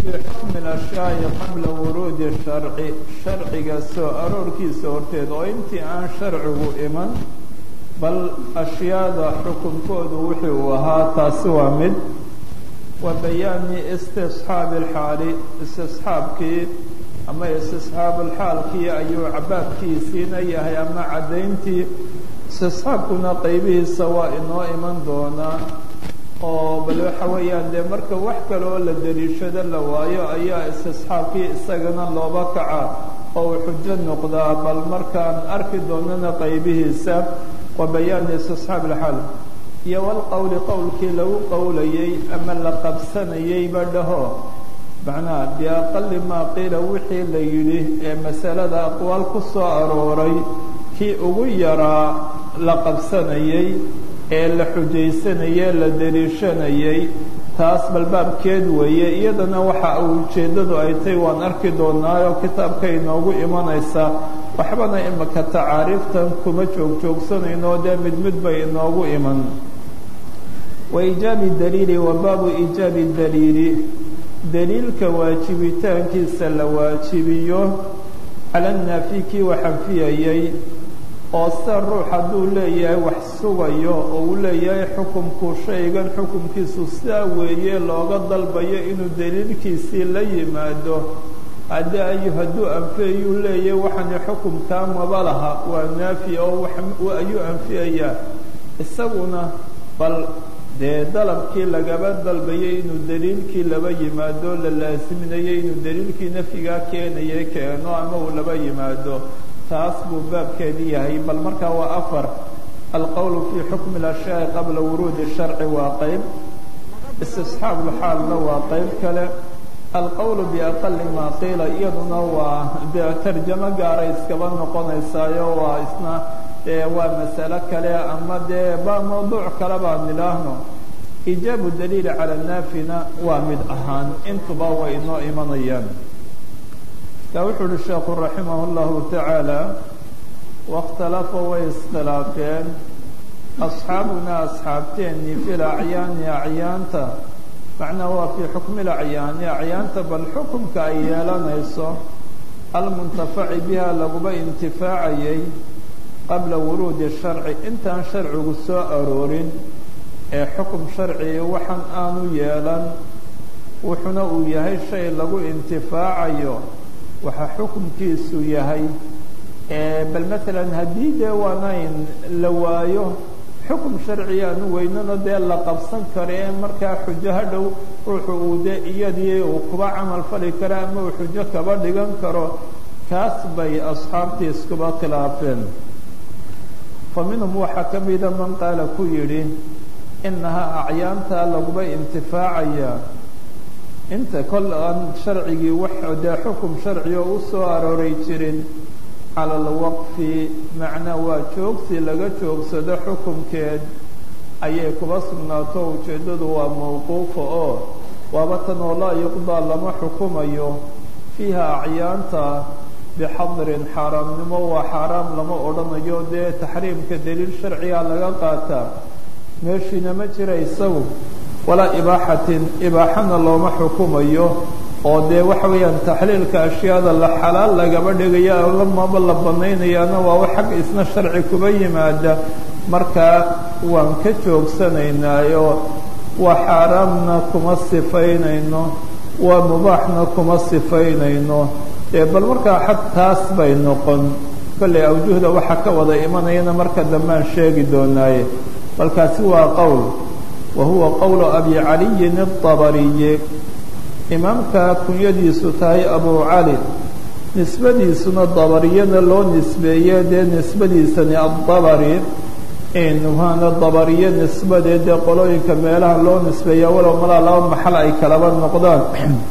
bixukmi ashyaai qabla wuruudi sharci sharciga soo aroorkiisa horteed oo intii aan sharcigu iman bal ashyaada xukunkoodu wuxuu uu ahaa taasi waa mid wa bayaani istisxaabi alxaali istisxaabkii ama istisxaabulxaalkii ayuu cabaabkiisiina yahay ama caddayntii istisxaabkuna qaybihiisa waa inoo iman doonaa oo bal waxa weeyaan dee marka wax kale oo la daliishado la waayo ayaa istisxaabkii isagana looba kaca oo uu xujo noqdaa bal markaan arki doonana qaybihiisa wa bayaani istisxaab alxaal iyo walqowli qowlkii lagu qowlayey ama la qabsanayeyba dhaho macnaha biaqali maa qiila wixii la yidhi ee masalada aqwaal ku soo arooray kii ugu yaraa la qabsanayey ee la xujaysanayey la daliishanayey taas balbaabkeed weeye iyadana waxa uu ujeeddadu ay tahy waan arki doonaayo kitaabka inoogu imanaysa waxbana imika tacaariiftan kuma joogjoogsanayno dee mid mid bay inoogu iman wa iijaabi daliili wa baabu iijaabi daliili daliilka waajibitaankiisa la waajibiyo cala naafi kii waxanfiyayey oo sida ruux hadduu leeyahay wax sugayo oo uu leeyahay xukumku shaygan xukumkiisu sidaa weeye looga dalbayo inuu daliilkiisii la yimaado haddii ayu hadduu anfiyayuu leeyahay waxani xukumkaa maba laha waa naafi oo ayuu anfiyayaa isaguna bal dee dalabkii lagaba dalbayay inuu daliilkii laba yimaado la laasiminayay inuu daliilkii nafyigaa keenaya keeno ama uu laba yimaado taas buu baabkeedii yahay bal markaa waa afar alqowlu fii xukmi اlashyaai qabla wuruudi sharci waa qeyb istisxaab lxaalna waa qeyb kale alqowlu biaqali maa qiila iyaduna waa dee tarjamo gaaray iskaba noqonaysaayo waa isna dee waa masalo kale ama dee ba mawduuc kale baan idhaahno iijaabu daliili cala naafina waa mid ahaan intuba way inoo imanayaan ka wuxuu uhi sheekhu raximah اllahu tacaala wakhtalafa way iskhilaafeen asxaabunaa asxaabteennii fi lacyaani acyaanta macnaa waa fii xukmi lacyaani acyaanta bal xukumka ay yeelanayso almuntafaci biha laguba intifaacayay qabla wuruudi sharci intaan sharcigu soo aroorin ee xukum sharciga waxan aanu yeelan wuxuna uu yahay shay lagu intifaacayo waxaa xukumkiisu yahay bal maalan haddii dee waanayn la waayo xukum sharciga aanu weynano dee la qabsan karo ee markaa xujo hadhow ruuxu uu dee iyadii uu kuba camal fali karo ama uu xujo kaba dhigan karo kaas bay asxaabtii iskuba khilaafeen fa minhum waxaa ka mida man qaala ku yidhi inahaa acyaantaa laguba intifaacaya inta kol aan sharcigii wax dee xukum sharci oo u soo arooray jirin cala alwaqfi macnaa waa joogsi laga joogsado xukumkeed ayay kuba sugnaato ujeeddadu waa mawquufa oo waaba tan oo laa yuqdaa lama xukumayo fiiha acyaanta bixadrin xaaraamnimo waa xaaraam lama odhanayo dee taxriimka daliil sharciga laga qaataa meeshiina ma jira isagu walaa ibaaxatin ibaaxana looma xukumayo oo dee waxa weeyaan taxliilka ashyaada la xalaal lagaba dhigaya lamaba la banaynayaana waa wax xagga isna sharci kuba yimaada markaa waan ka joogsanaynaayo waa xaaraamna kuma sifaynayno waa mubaaxna kuma sifaynayno dee bal markaa xag taas bay noqon kollay awjuhda waxaa ka wada imanayana marka dambaan sheegi doonaaye balkaasi waa qowl wa huwa qowlu abi caliyin الطabariyi imaamka kunyadiisu tahay abu cali nisbadiisuna dabariyana loo nisbeeye dee nisbadiisani aلdabari waana dabariye nisbadee dee qolooyinka meelaha loo nisbeeya walow malaa laba maxal ay kalaba noqdaan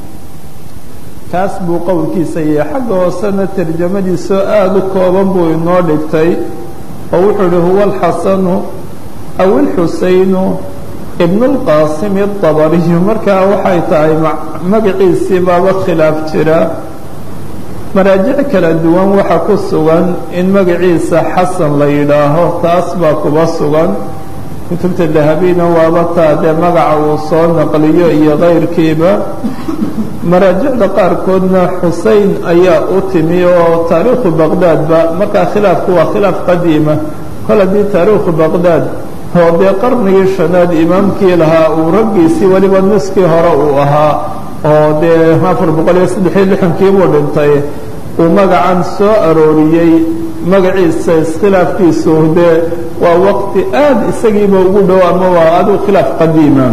kaas buu qowlkiisa yahay xagga hoosena tarjamadiisoo aada u kooban buu inoo dhigtay oo wuxuu ihi huwa alxasanu aw ilxusaynu ibn اlqaasimi الطabariyu markaa waxay tahay magaciisii baaba khilaaf jira maraajic kala duwan waxa ku sugan in magaciisa xasan la yidhaaho taas baa kuba sugan kutubta dahabina waaba taa dee magaca uu soo naqliyo iyo kayrkiiba maraajicda qaarkoodna xusein ayaa u timi oo taariikhu baqdaadba markaa khilaafku waa khilaaf qadiima kol haddii taariikhu baqdaad oo dee qarnigii shanaad imaamkii lahaa uu raggiisii weliba nuskii hore uu ahaa oo dee afar boqol iyo saddex iyo lixankii buu dhintay uu magacan soo arooriyey magaciisa iskhilaafkiisu dee waa waqti aada isagiiba ugu dhow ama waa aduu khilaaf qadiima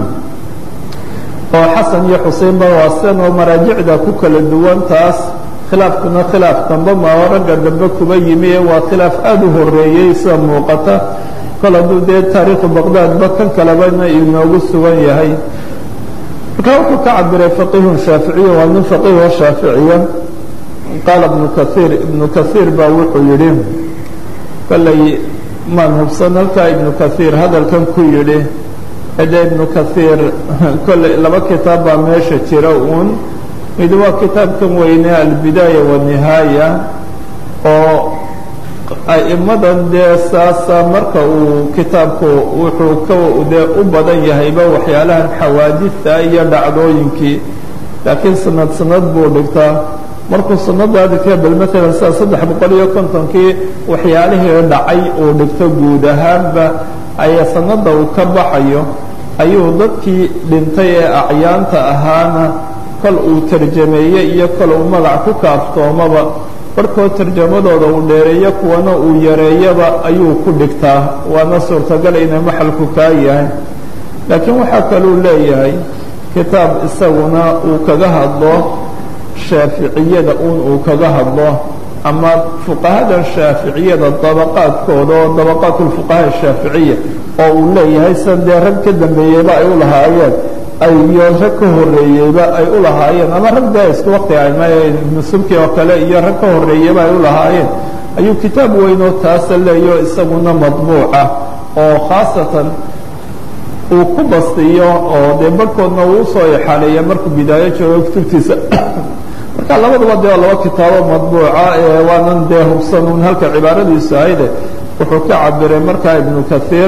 oo xasan iyo xuseinba waa sidan oo maraajicda ku kala duwan taas khilaafkuna khilaaf dambe maaho ragga dambe kuba yimi ee waa khilaaf aada u horeeyey sida muuqata kol hadduu dee taariikhu baqdaadba kan kalebana inoogu sugan yahay markaa wuxuu ka cabiray faqihun shaaficiya waa nin faqiho shaaficiya qaala ibnu kaiir ibnu kaiir baa wuxuu yidhi kollay maan hubsan halkaa ibnu kaiir hadalkan ku yidhi ede ibnu kaiir kolley laba kitaab baa meesha jira uun mid waa kitaabkan weyne albidaaya wanihaaya oo a'immadan dee saasa marka uu kitaabku wuxuu ka dee u badan yahayba waxyaalahan xawaadidta iyo dhacdooyinkii laakiin sanad sanad buu dhigtaa markuu sanada dhigtay bal maalan sida saddex boqol iyo kontonkii waxyaalihii dhacay uu dhigto guud ahaanba ayaa sanada uu ka baxayo ayuu dadkii dhintay ee acyaanta ahaana kol uu tarjameeyey iyo kol uu magac ku kaaftoomaba barhkood tarjamadooda uu dheereeyo kuwana uu yareeyaba ayuu ku dhigtaa waana suurtagal inay maxalku kaa yahay laakiin waxaa kaluu leeyahay kitaab isaguna uu kaga hadlo shaaficiyada uun uu kaga hadlo ama fuqahadan shaaficiyada dabaqaadkooda oo dabaqaat lfuqahaa shaaficiya oo uu leeyahay sida dee rag ka dambeeyeyba ay u lahaayeen iyo rag ka horeeyeyba ay u lahaayeen ama rag dee isku waqti ama ibnu subki oo kale iyo rag ka horeeyeyba ay u lahaayeen ayuu kitaab weynoo taasa leeyo isaguna madbuuca oo khaasatan uu ku bastiyo oo dee barhkoodna uu usoo ixaaleeya markuu bidaayo joogo kutubtiisa marka labaduba dee laba kitaabo madbuuca ee waanan dee hubsanuun halka cibaaradiisu ahayde wuxuu ka cabiray markaa ibnu kaiir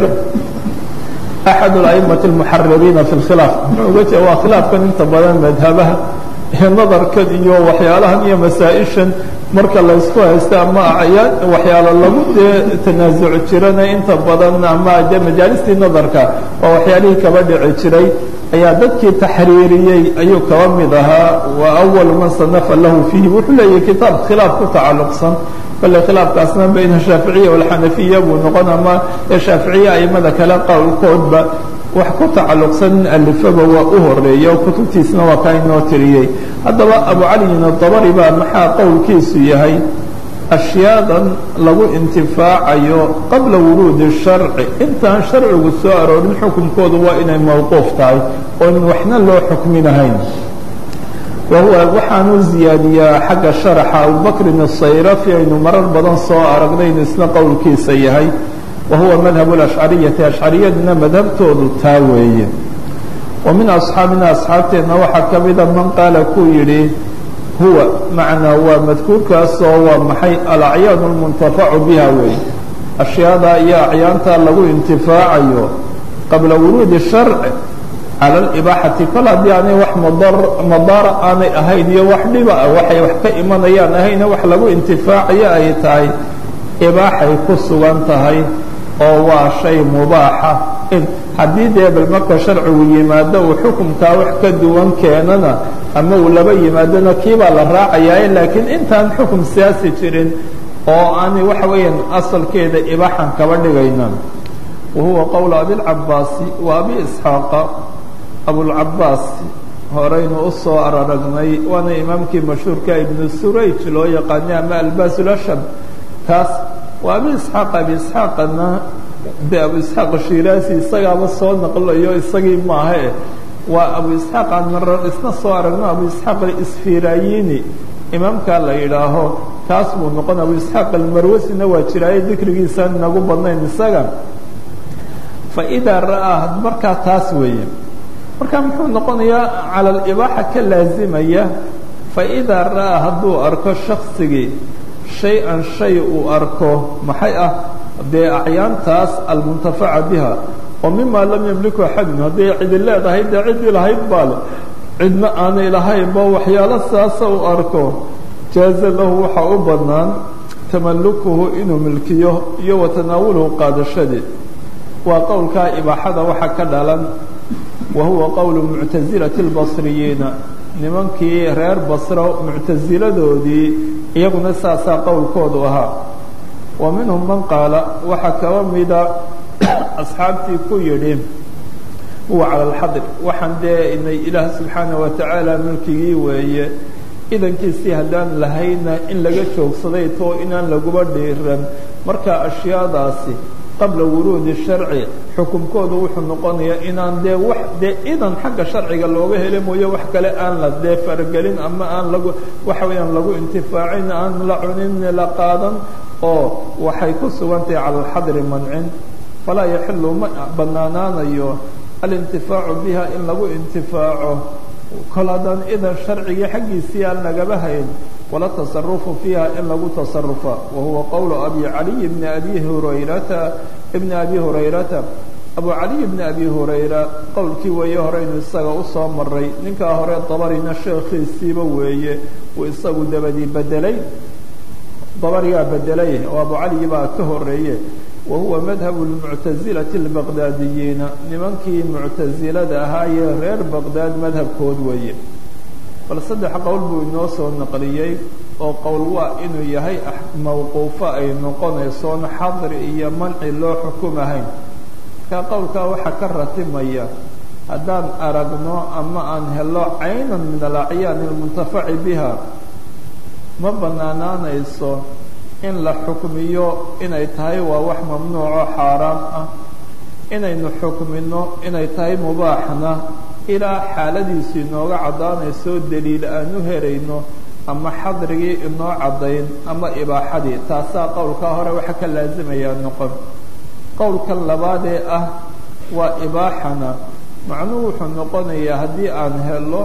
axad اla'imati اlmuxaririina fi اlkhilaaf muxuu uga jeeda waa khilaafkan inta badan madhabaha iyo nadarkan iyo waxyaalahan iyo masaa-ishan marka laysku haysta ama acyaan waxyaalo lagu dee tanaasuc jirana inta badan ama dee majaalistii nadarka waa waxyaalihii kaba dhici jiray ayaa dadkii taxriiriyey ayuu kaba mid ahaa wa awalu man sanafa lahu fiihi wuxuu leeyahay kitaab khilaaf ku tacalluqsan kolley khilaafkaasna bayna shaaficiya walxanafiya buu noqon ama ee shaaficiya aimada kale qowlkoodba wax ku tacalluqsan in alifaba waa u horeeya oo kutubtiisna waa kaa inoo tiriyey haddaba abu caliyin adabari baa maxaa qowlkiisu yahay ashyaadan lagu intifaacayo qabla wuruudi sharci intaan sharcigu soo aroorin xukunkoodu waa inay mawquuf tahay oo in waxna loo xukminahayn wahuwa waxaanu ziyaadiyaa xagga sharaxa abubakrin asayrafi aynu marar badan soo aragnaynu isna qowlkiisa yahay wahuwa madhab اlashcariyati ashcariyaduna madhabtoodu taa weeye wa min asxaabina asxaabteenna waxaa ka mida man qaala kuu yidhi huwa macnaa waa madkuurkaasoo waa maxay alacyaanu اlmuntafacu biha weeye ashyaada iyo acyaanta lagu intifaacayo qabla wuruudi sharci cala alibaaxati kol haddii aanay wax madaara aanay ahayn iyo wax dhiba ah waxay wax ka imanayaan ahayna wax lagu intifaacayo ay tahay ibaaxay ku sugan tahay oo waa shay mubaaxa haddii dee bal marka sharcigu yimaado uu xukumkaa wax ka duwan keenana ama uu laba yimaadona kiibaa la raacayaa laakiin intaan xukum siyaasi jirin oo aanay waxa weeyaan asalkeeda ibaaxan kaba dhigayna wahuwa qowl abilcabaasi wa abi isxaaqa abulcabaas horeynu u soo araragnay waana imaamkii mashhuurka ibnu surayj loo yaqaanay ama albaasulashab kaas waa abi isxaaq abi isxaaqana de abu isxaaq shiraasi isagaaba soo naqlayo isagii maahae waa abu isxaaq aan marar isna soo aragno abu isxaaq isfirayini imaamkaa la yidhaaho kaas buu noqon abu isxaaq almarwasina waa jiraaye dikrigiisaan inagu badnayn isaga faidaa ra'aa markaa taas weeye marka muxuu noqonayaa cala alibaaxa ka laazimaya faidaa ra'aa hadduu arko shaksigii shay-an shay uu arko maxay ah dee acyaantaas almuntafaca biha oo mima lam yamliku axadun hadday cidi leedahay dee ciddii lahayd baa le cidna aanay lahaynba waxyaalo saasa u arko jaaza lahu waxaa u bannaan tamalukuhu inuu milkiyo iyo wa tanaawuluhu qaadashadii waa qowlkaa ibaaxada waxa ka dhalan wa huwa qowlu muctasilati اlbasriyiina nimankii reer basro muctasiladoodii iyaguna saasaa qowlkoodu ahaa wa minhum man qaala waxaa kaba mida asxaabtii ku yidhi huwa cala alxadri waxaan dee inay ilaah subxaanah wa tacaala mulkigii weeye idankiisii haddaan lahayna in laga joogsaday too inaan laguba dhiiran marka ashyaadaasi qabla wuruudi sharci xukunkoodu wuxuu noqonayaa inaan dee wax dee idan xagga sharciga looga heli mooye wax kale aan la dee faragelin ama aan lagu waxa weeyaan lagu intifaacin aan la cunin la qaadan oo waxay ku sugantahay cala alxadri mancin falaa yaxilu ma bannaanaanayo alintifaacu biha in lagu intifaaco kol haddaan idan sharcigii xaggiisii aan lagaba hayn wala tasarufu fiiha in lagu tasarufa wa huwa qowlu abi caliy bni abi hurayrata bni abi hurayrata abu caliy bni abi hurayra qowlkii weeye horeynu isaga usoo maray ninkaa hore dabarina sheekhiisiiba weeye uu isagu dabadii bedelay dabarigaa bedelay oo abu caliy baa ka horeeye wa huwa madhabu lmuctasilati albaqdaadiyiina nimankii muctasilada ahaayee reer baqdaad madhabkood weeye bal saddex qowl buu inoo soo naqliyey oo qowl waa inuu yahay mawquufo ay noqonaysoon xadri iyo manci loo xukumahayn markaa qowlkaa waxaa ka ratimaya haddaan aragno ama aan helo caynan min alacyaani almuntafaci biha ma bannaanaanayso in la xukmiyo inay tahay waa wax mamnuuco xaaraam ah inaynu xukmino inay tahay mubaaxna ilaa xaaladiisu inooga caddaanayso daliil aan u helayno ama xadrigii inoo caddayn ama ibaaxadii taasaa qowlkaa hore waxa ka laasimayaa noqon qowlkan labaadee ah waa ibaaxana macnuhu wuxuu noqonayaa haddii aan helo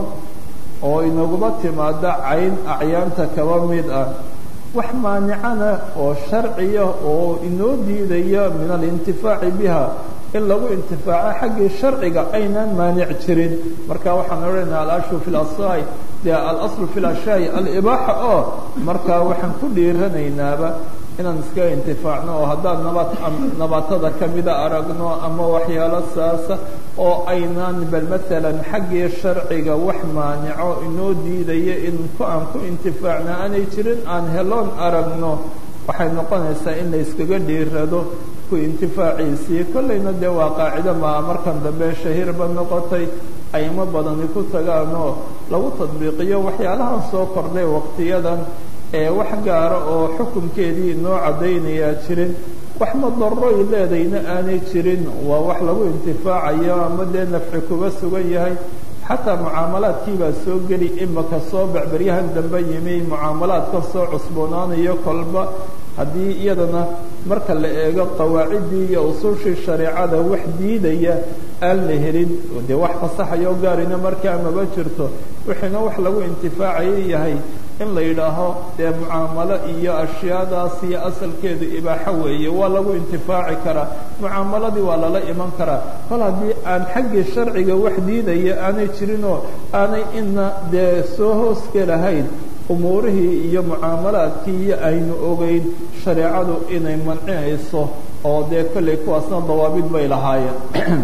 oo inaguba timaado cayn acyaanta kaba mid ah wax maanicana oo sharciya oo inoo diidaya min alintifaaci biha in lagu intifaaco xaggii sharciga aynaan maanic jirin marka waxaan odhanaynaa alaslu fi lasai dee alaslu fi lashyaai alibaaxa oo markaa waxaan ku dhiiranaynaaba inaan iskaga intifaacno oo haddaan naba nabaatada kamida aragno ama waxyaalo saasa oo aynaan bal maalan xaggii sharciga wax maanico inoo diidaya in aan ku intifaacna aanay jirin aan heloon aragno waxay noqonaysaa in la iskaga dhiirado ku intifaaciisii kollayna dee waa qaacido maa markan dambe shahiirba noqotay aymo badani ku tagaan oo lagu tadbiiqiyo waxyaalahan soo kordhay waqtiyadan ee wax gaara oo xukunkeedii inoo caddaynayaa jirin wax madarroy leedayna aanay jirin waa wax lagu intifaacayo ama dee nafci kuga sugan yahay xataa mucaamalaadkii baa soo geli imaka soo becberyahan dambe yimi mucaamalaadka soo cusboonaanayo kolba haddii iyadana marka la eego qawaaciddii iyo usushii shareecada wax diidaya aan la helin dee wax fasaxayoo gaarina markaa maba jirto wixiina wax lagu intifaacayo yahay in la yidhaaho dee mucaamalo iyo ashyaadaas iyo asalkeedu ibaaxo weeye waa lagu intifaaci karaa mucaamaladii waa lala iman karaa kol haddii aan xaggii sharciga wax diidaya aanay jirinoo aanay ina dee soo hoosgelahayn umuurihii iyo mucaamalaadkii iyo aynu ogeyn shareecadu inay mancinayso oo dee kollay kuwaasna dawaabid bay lahaayeen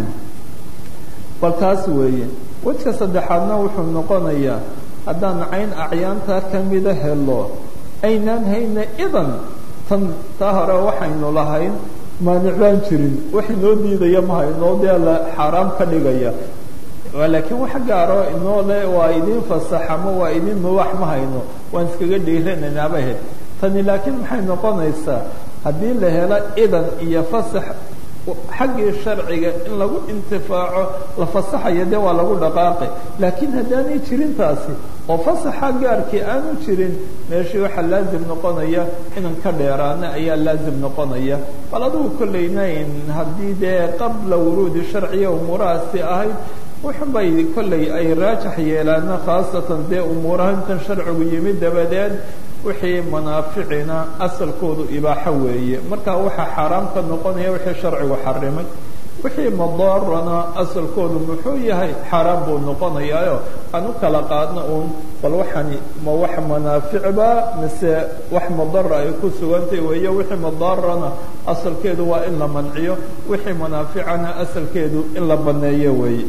bal taas weeye wejka saddexaadna wuxuu noqonayaa haddaan cayn acyaanta kamida helo aynaan hayna idan tan taa hore waxaynu lahayn maanic baan jirin wax inoo diidaya ma haynoo dee la xaaraam ka dhigaya laakiin wax gaaro inoo le waa idin fasax ama waa idin mubaax ma hayno waan iskaga dhiiranaynaaba ahayd tani laakiin maxay noqonaysaa haddii la helo idan iyo fasax xaggii sharciga in lagu intifaaco la fasaxayo dee waa lagu dhaqaaqi laakiin haddaanay jirin taasi oo fasaxa gaarkii aanu jirin meeshii waxaa laazim noqonaya inan ka dheeraana ayaa laazim noqonaya bal adugu kollaynayn haddii dee qabla wuruudi sharciya umuurahaasi ahayd wuxunbay kollay ay raajax yeelaana khaasatan dee umuuraha intan sharcigu yimid dabadeed wixii manaaficina asalkoodu ibaaxo weeye marka waxaa xaaraam ka noqonaya wixii sharcigu xarimay wixii madaarana asalkoodu muxuu yahay xaaraan buu noqonayaayo aan u kala qaadno uun bal waxani ma wax manaaficba mise wax madara ay ku sugantay weeye wixii madaarana asalkeedu waa in la manciyo wixii manaaficana asalkeedu in la baneeyo weeye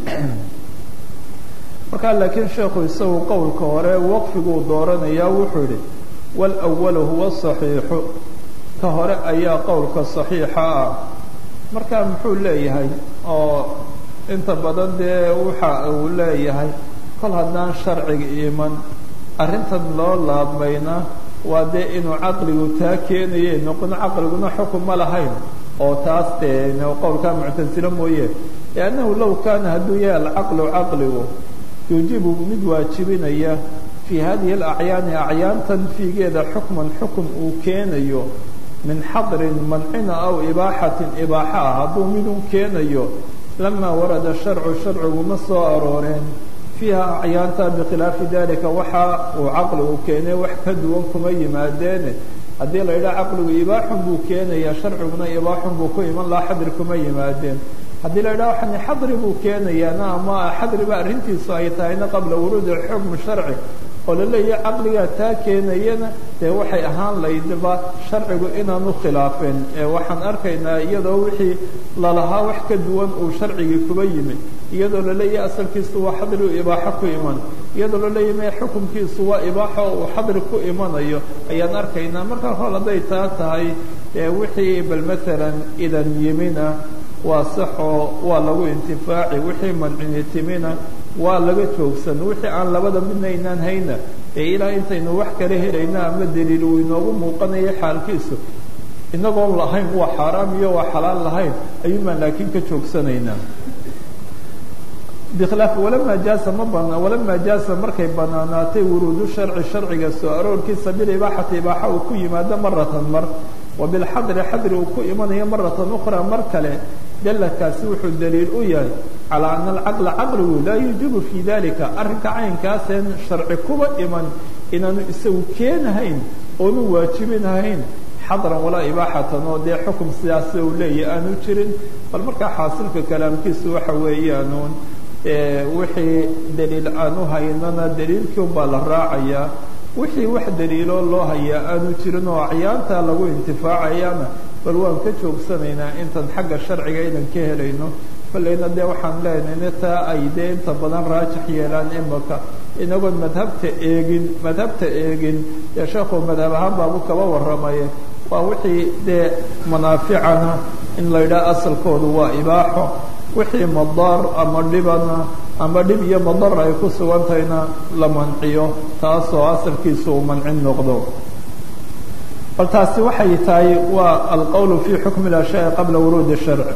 markaa laakiin sheekhu isagu qowlka hore waqfiguu dooranayaa wuxuu yihi walawalu huwa saxiixu ka hore ayaa qowlka saxiixa ah markaa muxuu leeyahay oo inta badan dee waxa uu leeyahay kol haddaan sharciga iman arrintan loo laabmayna waa dee inuu caqligu taa keenaye noqon caqliguna xukun ma lahayn oo taas dee qowlkaa muctasilo mooye liannahu low kaana hadduu yahay alcaqlu caqligu yuujibu mid waajibinaya fii hadihi alacyaani acyaantan fiigeeda xukman xukun uu keenayo min xadrin mancina aw ibaaxatin ibaaxa ah hadduu midun keenayo lamaa warada sharcu sharciguma soo arooreen fiiha acyaanta bikhilaafi dalika waxa uu caqligu keenay wax ka duwan kuma yimaadeene haddii la yidhaha caqligu ibaaxun buu keenaya sharciguna ibaaxun buu ku iman laha xadri kuma yimaadeen haddii la yidhaha waxani xadri buu keenayaana ama xadriba arrintiisu ay tahayna qabla wuruudi xukm sharci oo la leeyahay caqligaa taa keenayana dee waxay ahaan laydba sharcigu inaanu khilaafeen ee waxaan arkaynaa iyadoo wixii lalahaa wax ka duwan uu sharcigii kuba yimi iyadoo la leeyahay asalkiisu waa xadri u ibaaxo ku iman iyadoo la leeyahay me xukunkiisu waa ibaaxo uu xadri ku imanayo ayaan arkaynaa markaa hol hadday taa tahay ee wixii bal maalan idan yimina waa saxoo waa lagu intifaaci wixii mancini timina waa laga joogsan wixii aan labada midna aynaan hayna ee ilaa intaynu wax kala helayna ama daliil uu inoogu muuqanayo xaalkiisu inagoon lahayn waa xaaraam iyo waa xalaal lahayn ayuunbaan laakiin ka joogsanaynaa bikhilaaf walamaa jaasa ma bana walamaa jaasa markay banaanaatay wuruudu sharci sharciga soo aroorkiisa bilibaaxati ibaaxa uu ku yimaado maratan mar wabilxadri xadri uu ku imanayo maratan ukhraa mar kale dalakaasi wuxuu daliil u yahay calaa ana alcaqla caqligu laa yuujibu fii dalika arrinka caynkaaseen sharci kuba iman inaanu isagu keenahayn oonu waajibinahayn xadran walaa ibaaxatan oo dee xukum sidaas uu leeyahy aanu jirin bal markaa xaasilka kalaamkiisu waxa weeyaanuun wixii daliil aan u haynana daliilkii unbaa la raacayaa wixii wax daliiloo loo hayaa aanu jirin oo acyaantaa lagu intifaacayana bal waan ka joogsanaynaa intan xagga sharciga inan ka helayno kollayna dee waxaan leenayna taa ay dee inta badan raajix yeelaan imaka inagoon madhabta eegin madhabta eegin dee sheekhu madhab ahaan baabu kaba warramaye waa wixii dee manaaficana in la yidhaha asalkoodu waa ibaaxo wixii madaar ama dhibana ama dhib iyo madar ay ku sugantahayna la manciyo taasoo asalkiisu uu mancin noqdo bal taasi waxay tahay waa alqowl fi xukmi اashyaءi qabla wuruudi sharc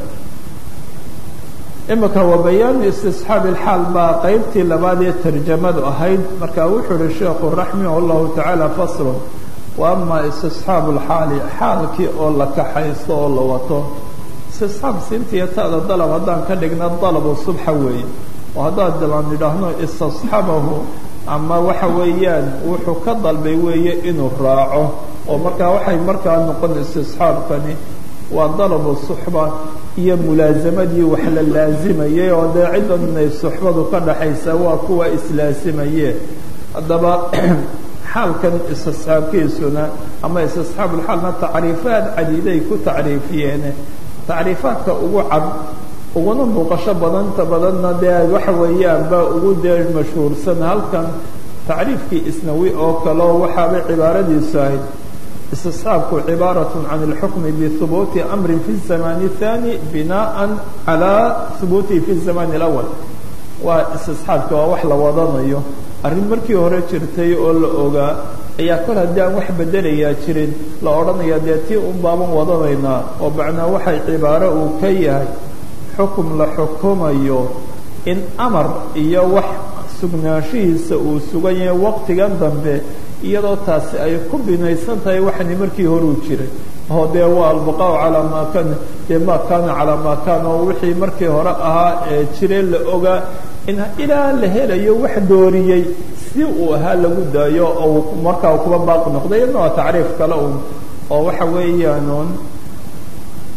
imika wa bayaanu istisxaabi اlxaal baa qeybtii labaad ee tarjamadu ahayd marka wuxuu uhi sheekhu raximah اllahu tacaala faslu wa ama istisxaabu اlxaali xaalkii oo la kaxaysto oo la wato istisxaab siintiiyo taada dalab haddaan ka dhigna dalabu subxa weeye oo haddaan dalaan idhaahno istasxabahu ama waxa weeyaan wuxuu ka dalbay weeye inuu raaco oo markaa waxay markaa noqon istisxaabkani waa dalabu suxba iyo mulaasamadii wax la laazimayay oo dee ciddan inay suxbadu ka dhaxaysa waa kuwa islaasimaye haddaba xaalkan istisxaabkiisuna ama istisxaabulxaalna tacriifaad cadiiday ku tacriifiyeen tacriifaadka ugu cad uguna muuqasho badanta badanna dee waxa weeyaan baa ugu dee mashhuursan halkan tacriifkii isnawi oo kaleo waxaabay cibaaradiisu ahayd istisxaabku cibaaraة can اlxukmi bihubuuti amri fi الزamaan الثاني binaءa calى hubuutihi fi الزamaan الأول waa istisxaabki waa wax la wadanayo arrin markii hore jirtay oo la ogaa ayaa kol haddii aan wax bedelayaa jirin la odhanaya dee tii un baaban wadanaynaa oo macnaa waxay cibaaro uu ka yahay xukum la xukumayo in amar iyo wax sugnaanshihiisa uu sugan yahay waqtigan dambe iyadoo taasi ay ku binaysan tahay waxani markii horuu jiray oo dee waa albaqaau calaa maa kana dee maa kaana calaa maa kaana oo wixii markii hore ahaa ee jiree la ogaa in ilaa la helayo wax dooriyey si uu ahaa lagu daayo oo markaa kuba baaqi noqday iyadna waa tacriif kale un oo waxa weeyaanuun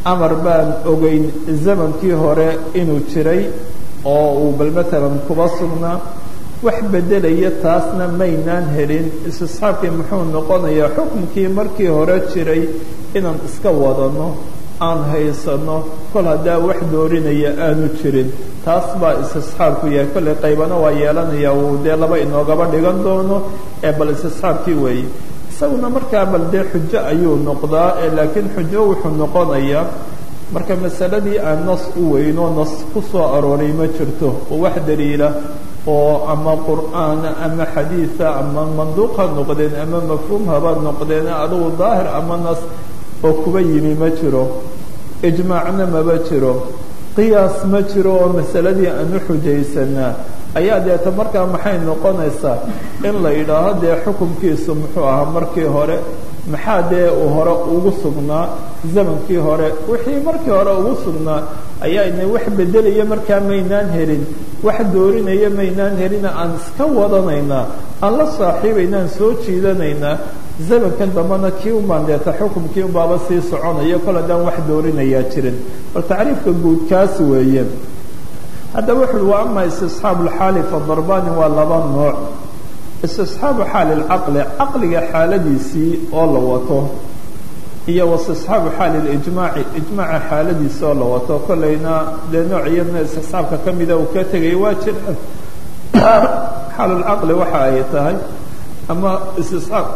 amar baan ogeyn zamankii hore inuu jiray oo uu bal matalan kuba sugnaa wax beddelaya taasna maynaan helin istisxaabkii muxuu noqonayaa xukunkii markii hore jiray inaan iska wadano aan haysano kol haddaa wax doorinaya aanu jirin taas baa istisxaabku yahay kollay qaybana waa yeelanaya uu dee laba inoogaba dhigan doono ee bal istisxaabkii weeye isaguna markaa bal dee xujo ayuu noqdaa laakiin xujo wuxuu noqonayaa marka masaladii aan nas u weyno nas ku soo arooray ma jirto oo wax daliila oo ama qur'aana ama xadiida ama manduuq ha noqdeen ama mafhuum haba noqdeen adugu daahir ama nas oo kuba yimi ma jiro ijmaacna maba jiro qiyaas ma jiro oo masaladii aan u xujaysanaa ayaa deeta markaa maxay noqonaysaa in la yidhaaho dee xukunkiisu muxuu ahaa markii hore maxaa dee uu hore ugu sugnaa zamankii hore wixii markii hore ugu sugnaa ayaa ina wax beddelaya markaa maynaan helin wax doorinaya maynaan helina aan iska wadanaynaa aan la saaxiibaynaan soo jiidanaynaa zamankan dambena kii unbaan deeta xukumkii unbaaba sii soconaya kol haddaan wax doorinayaa jirin bal tacriifka guud kaas weeye haddaba wuxu uhi wa ama istisxaabu lxaali fadarbani waa laba nooc istisxaabu xaali lcaqli caqliga xaaladiisii oo la wato iyo wastisxaabu xaali lijmaaci ijmaaca xaaladiisi oo la wato kollayna dee nooc iyadna istisxaabka ka mida uu ka tegay waa jiraan xaalulcaqli waxa ay tahay ama istisxaab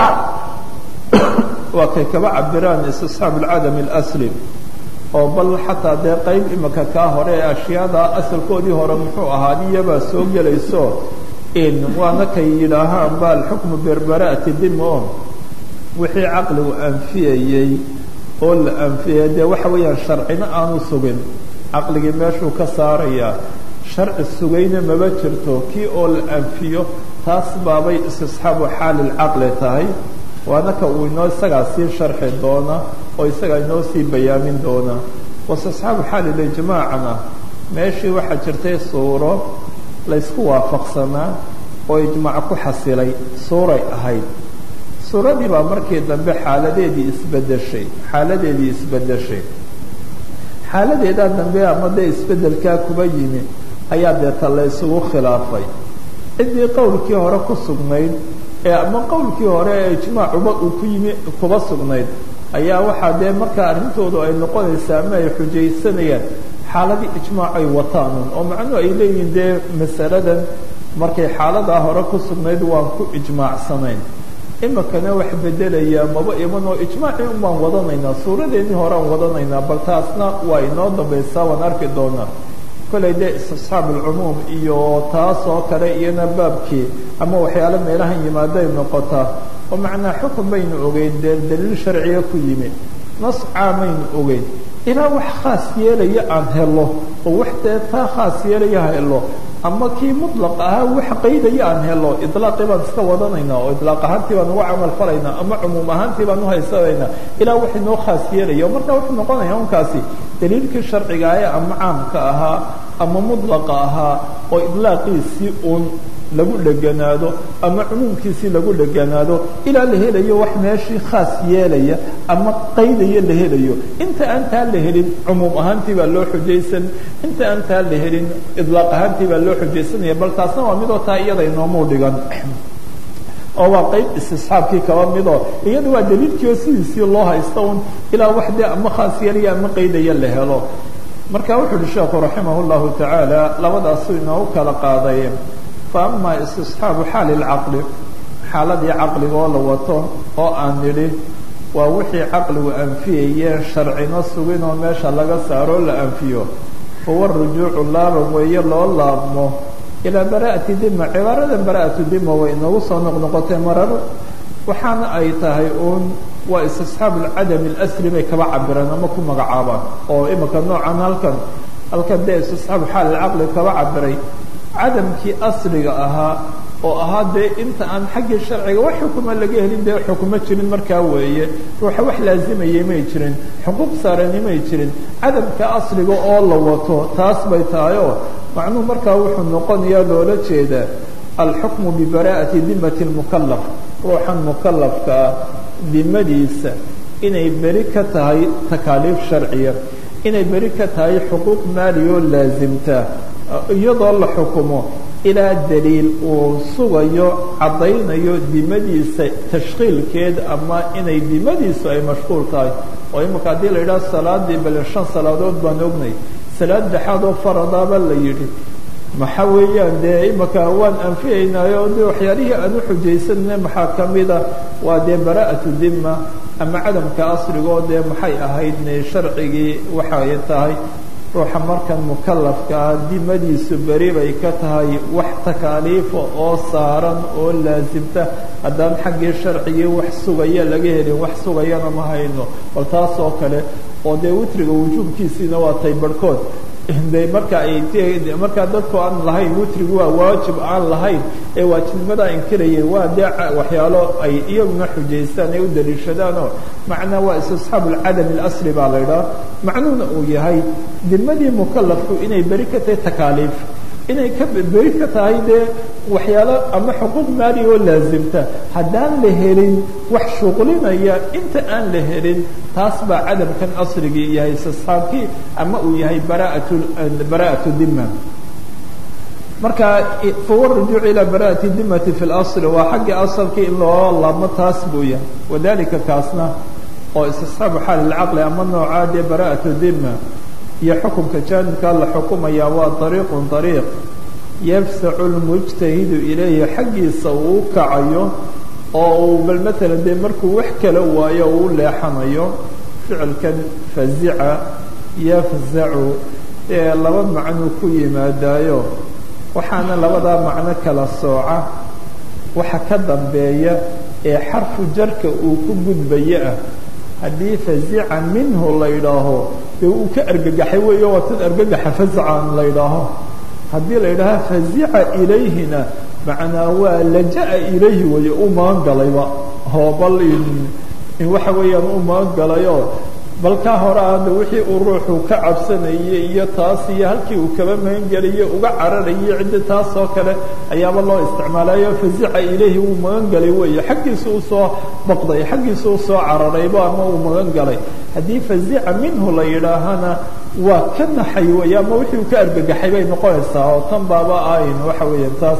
waa kay kaba cabiraan istisxaab alcadam اlasli oo bal xataa dee qayb imika kaa hore ee ashyaada asalkoodii hore muxuu ahaa iyabaa soo gelayso in waana kay yidhaahaan ba alxukmu berbara'ati dimo wixii caqligu anfiyayey oo la anfiyay dee waxa weeyaan sharcina aanu sugin caqligii meeshuu ka saarayaa sharci sugayna maba jirto kii oo la anfiyo taas baabay istisxaabu xaali lcaqli tahay waana ka uu inoo isagaa sii sharxi doona oo isagaa inoo sii bayaamin doona wastisxaabu xaali lijmaacna meeshii waxaa jirtay suuro laysku waafaqsanaa oo ijmaac ku xasilay suuray ahayd suuradii baa markii dambe xaaladeedii isbedeshay xaaladeedii isbedeshay xaaladeedaa dambe ama dee isbedelkaa kuba yimi ayaa deeta la isugu khilaafay ciddii qowlkii hore ku sugnayd ee ama qowlkii hore ee ijmaacuba uu ku yimi kuba sugnayd ayaa waxaa dee markaa arrintoodu ay noqonaysaa ama ay xujaysanayaan xaaladii ijmaac ay wataanun oo macnuhu ay leeyihiin dee masaladan markay xaaladaa hore ku sugnayd waan ku ijmaacsanayn imikana wax bedelaya maba iman oo ijmaacii un baan wadanaynaa suuradeennii hore aan wadanaynaa bal taasna waa inoo dambaysaa waan arki doonaa kollay dee istisxaab alcumuum iyo taas oo kale iyana baabkii ama waxyaalo meelahan yimaaday noqotaa oo macnaa xukun baynu ogeyn dee daliil sharciga ku yimi nas caamaynu ogeyn ilaa wax khaas yeelaya aan helo oo wax dee taa khaas yeelaya helo ama kii muطlaq ahaa wax qaydaya aan helo iطlaaqii baan iska wadanaynaa oo iطlaaq ahaantii baan uga camal falaynaa ama cumuum ahaantii baan uhaysanaynaa ilaa wax inoo khaas yeelaya marka wuxuu noqonaya unkaasi daliilkii sharciga ee ama caamka ahaa ama muطlaqa ahaa oo iطlaaqiisii uun lagu dheganaado ama cumuumkiisii lagu dheganaado ilaa la helayo wax meeshii khaas yeelaya ama qaydaya la helayo inta aan taa la helin cumuum ahaantii baa loo xujaysan inta aan taa la helin idlaaq ahaantii baa loo xujaysanaya bal taasna waa midoo taa iyada inoomuu dhigan oo waa qayb istisxaabkii kaba midoo iyada waa daliilkii oo sidiisii loo haysta un ilaa wax dee ama khaas yeelaya ama qaydaya la helo marka wuxuu uhi sheekhu raximah اllahu tacaala labadaasu inoogu kala qaaday faama istisxaabu xaali lcaqli xaaladii caqliga oo la wato oo aan nidhi waa wixii caqligu anfiyayeen sharcino sugin oo meesha laga saaroo la anfiyo huwa rujuucu laaban weeye loo laabmo ilaa bara'ati dima cibaaradan bara'atu dima way inagu soo noqnoqotay marar waxaana ay tahay uun waa istisxaabu lcadami اlasli bay kaba cabireen ama ku magacaabaan oo imika noocan halkan halkan dee istisxaabu xaali lcaqli kaba cabiray cadamkii asliga ahaa oo ahaa dee inta aan xaggii sharciga wax xukuma laga helin dee xukumo jirin markaa weeye ruuxa wax laazimayay may jirin xuquuq saarani may jirin cadamka asliga oo la wato taas bay tahayoo macnuhu markaa wuxuu noqonayaa loola jeedaa alxukmu bibara'ati dimati lmukalaf ruuxan mukalafkaa dimadiisa inay beri ka tahay takaaliif sharciya inay beri ka tahay xuquuq maaliyo laasimta iyadoo la xukumo ilaa daliil uu sugayo caddaynayo dimadiisa tashkiilkeed ama inay dimadiisu ay mashquul tahay oo imika haddii la yidhaha salaadii bale shan salaadood baan ognay salaad dhexaad oo faradaaba la yidhi maxa weeyaan dee imika waan anfiyaynaayo de waxyaalihii aan u xujaysanna maxaa ka mida waa dee bara'atu dima ama cadamka asrigoo dee maxay ahayd sharcigii waxay tahay ruuxa markan mukalafka ah dimadiisu beri bay ka tahay wax takaaliifa oo saaran oo laasimta haddaan xaggii sharcigii wax sugaya laga helin wax sugayana ma hayno bal taas oo kale oo dee witriga wujuubkiisiina waa tay barhkood de marka ay markaa dadku aan lahayn witrigu waa waajib aan lahayn ee waajibnimadaa inkirayeen waa dee waxyaalo ay iyaguna xujaystaan ay u daliishadaanoo macnaa waa istisxaabu lcadam اlasri baa la idhaha macnuhuna uu yahay dimadii mukalafku inay beri ka tahay takaaliif inay ka beri ka tahay dee waxyaalo ama xuquuq maali oo laasimta haddaan la helin wax shuqlinaya inta aan la helin taas baa cadamkan asrigii yahay istisxaabkii ama uu yahay bara'atu bara'atu dima marka fawa rujuuc ilaa bara'ati dimati fi اlasl waa xaggii asalkii in loo laabmo taas buu yahay wadalika kaasna oo istisxaabu xaal اlcaqli ama noocaa dee bara'atu dima iyo xukunka jaanibkaa la xukumaya waa ariiqun ariiq yafsacu lmujtahidu ilayhi xaggiisa uu u kacayo oo uu bal maalan dee markuu wax kala waayo uu leexanayo ficilkan fazica yafzacu ee laba macnuu ku yimaadaayo waxaana labadaa macno kala sooca waxa ka dambeeya ee xarfu jarka uu ku gudbayo ah haddii fazica minhu la yidhaaho dee uu ka argagaxay weeyo waa tan argagaxa fazacan la yidhaaho haddii la yidhaaha fazica ilayhina macnaa waa laja'a ilayhi weeye u magan galayba oo bal in waxa weeyaan u magan galayo bal ka hore ada wixii uu ruuxu ka cabsanayay iyo taas iyo halkii uu kaba magan gelayo uga cararayay ciddi taas oo kale ayaaba loo isticmaalayo fazica ilayhi wuu magan galay weeye xaggiisa u soo baqday xaggiisa u soo cararayba ama uu magan galay haddii fazica minhu la yidhaahana waa ka naxay weeye ama wixii uu ka argagaxay bay noqonaysaa oo tan baaba ayn waxa weeyaan taas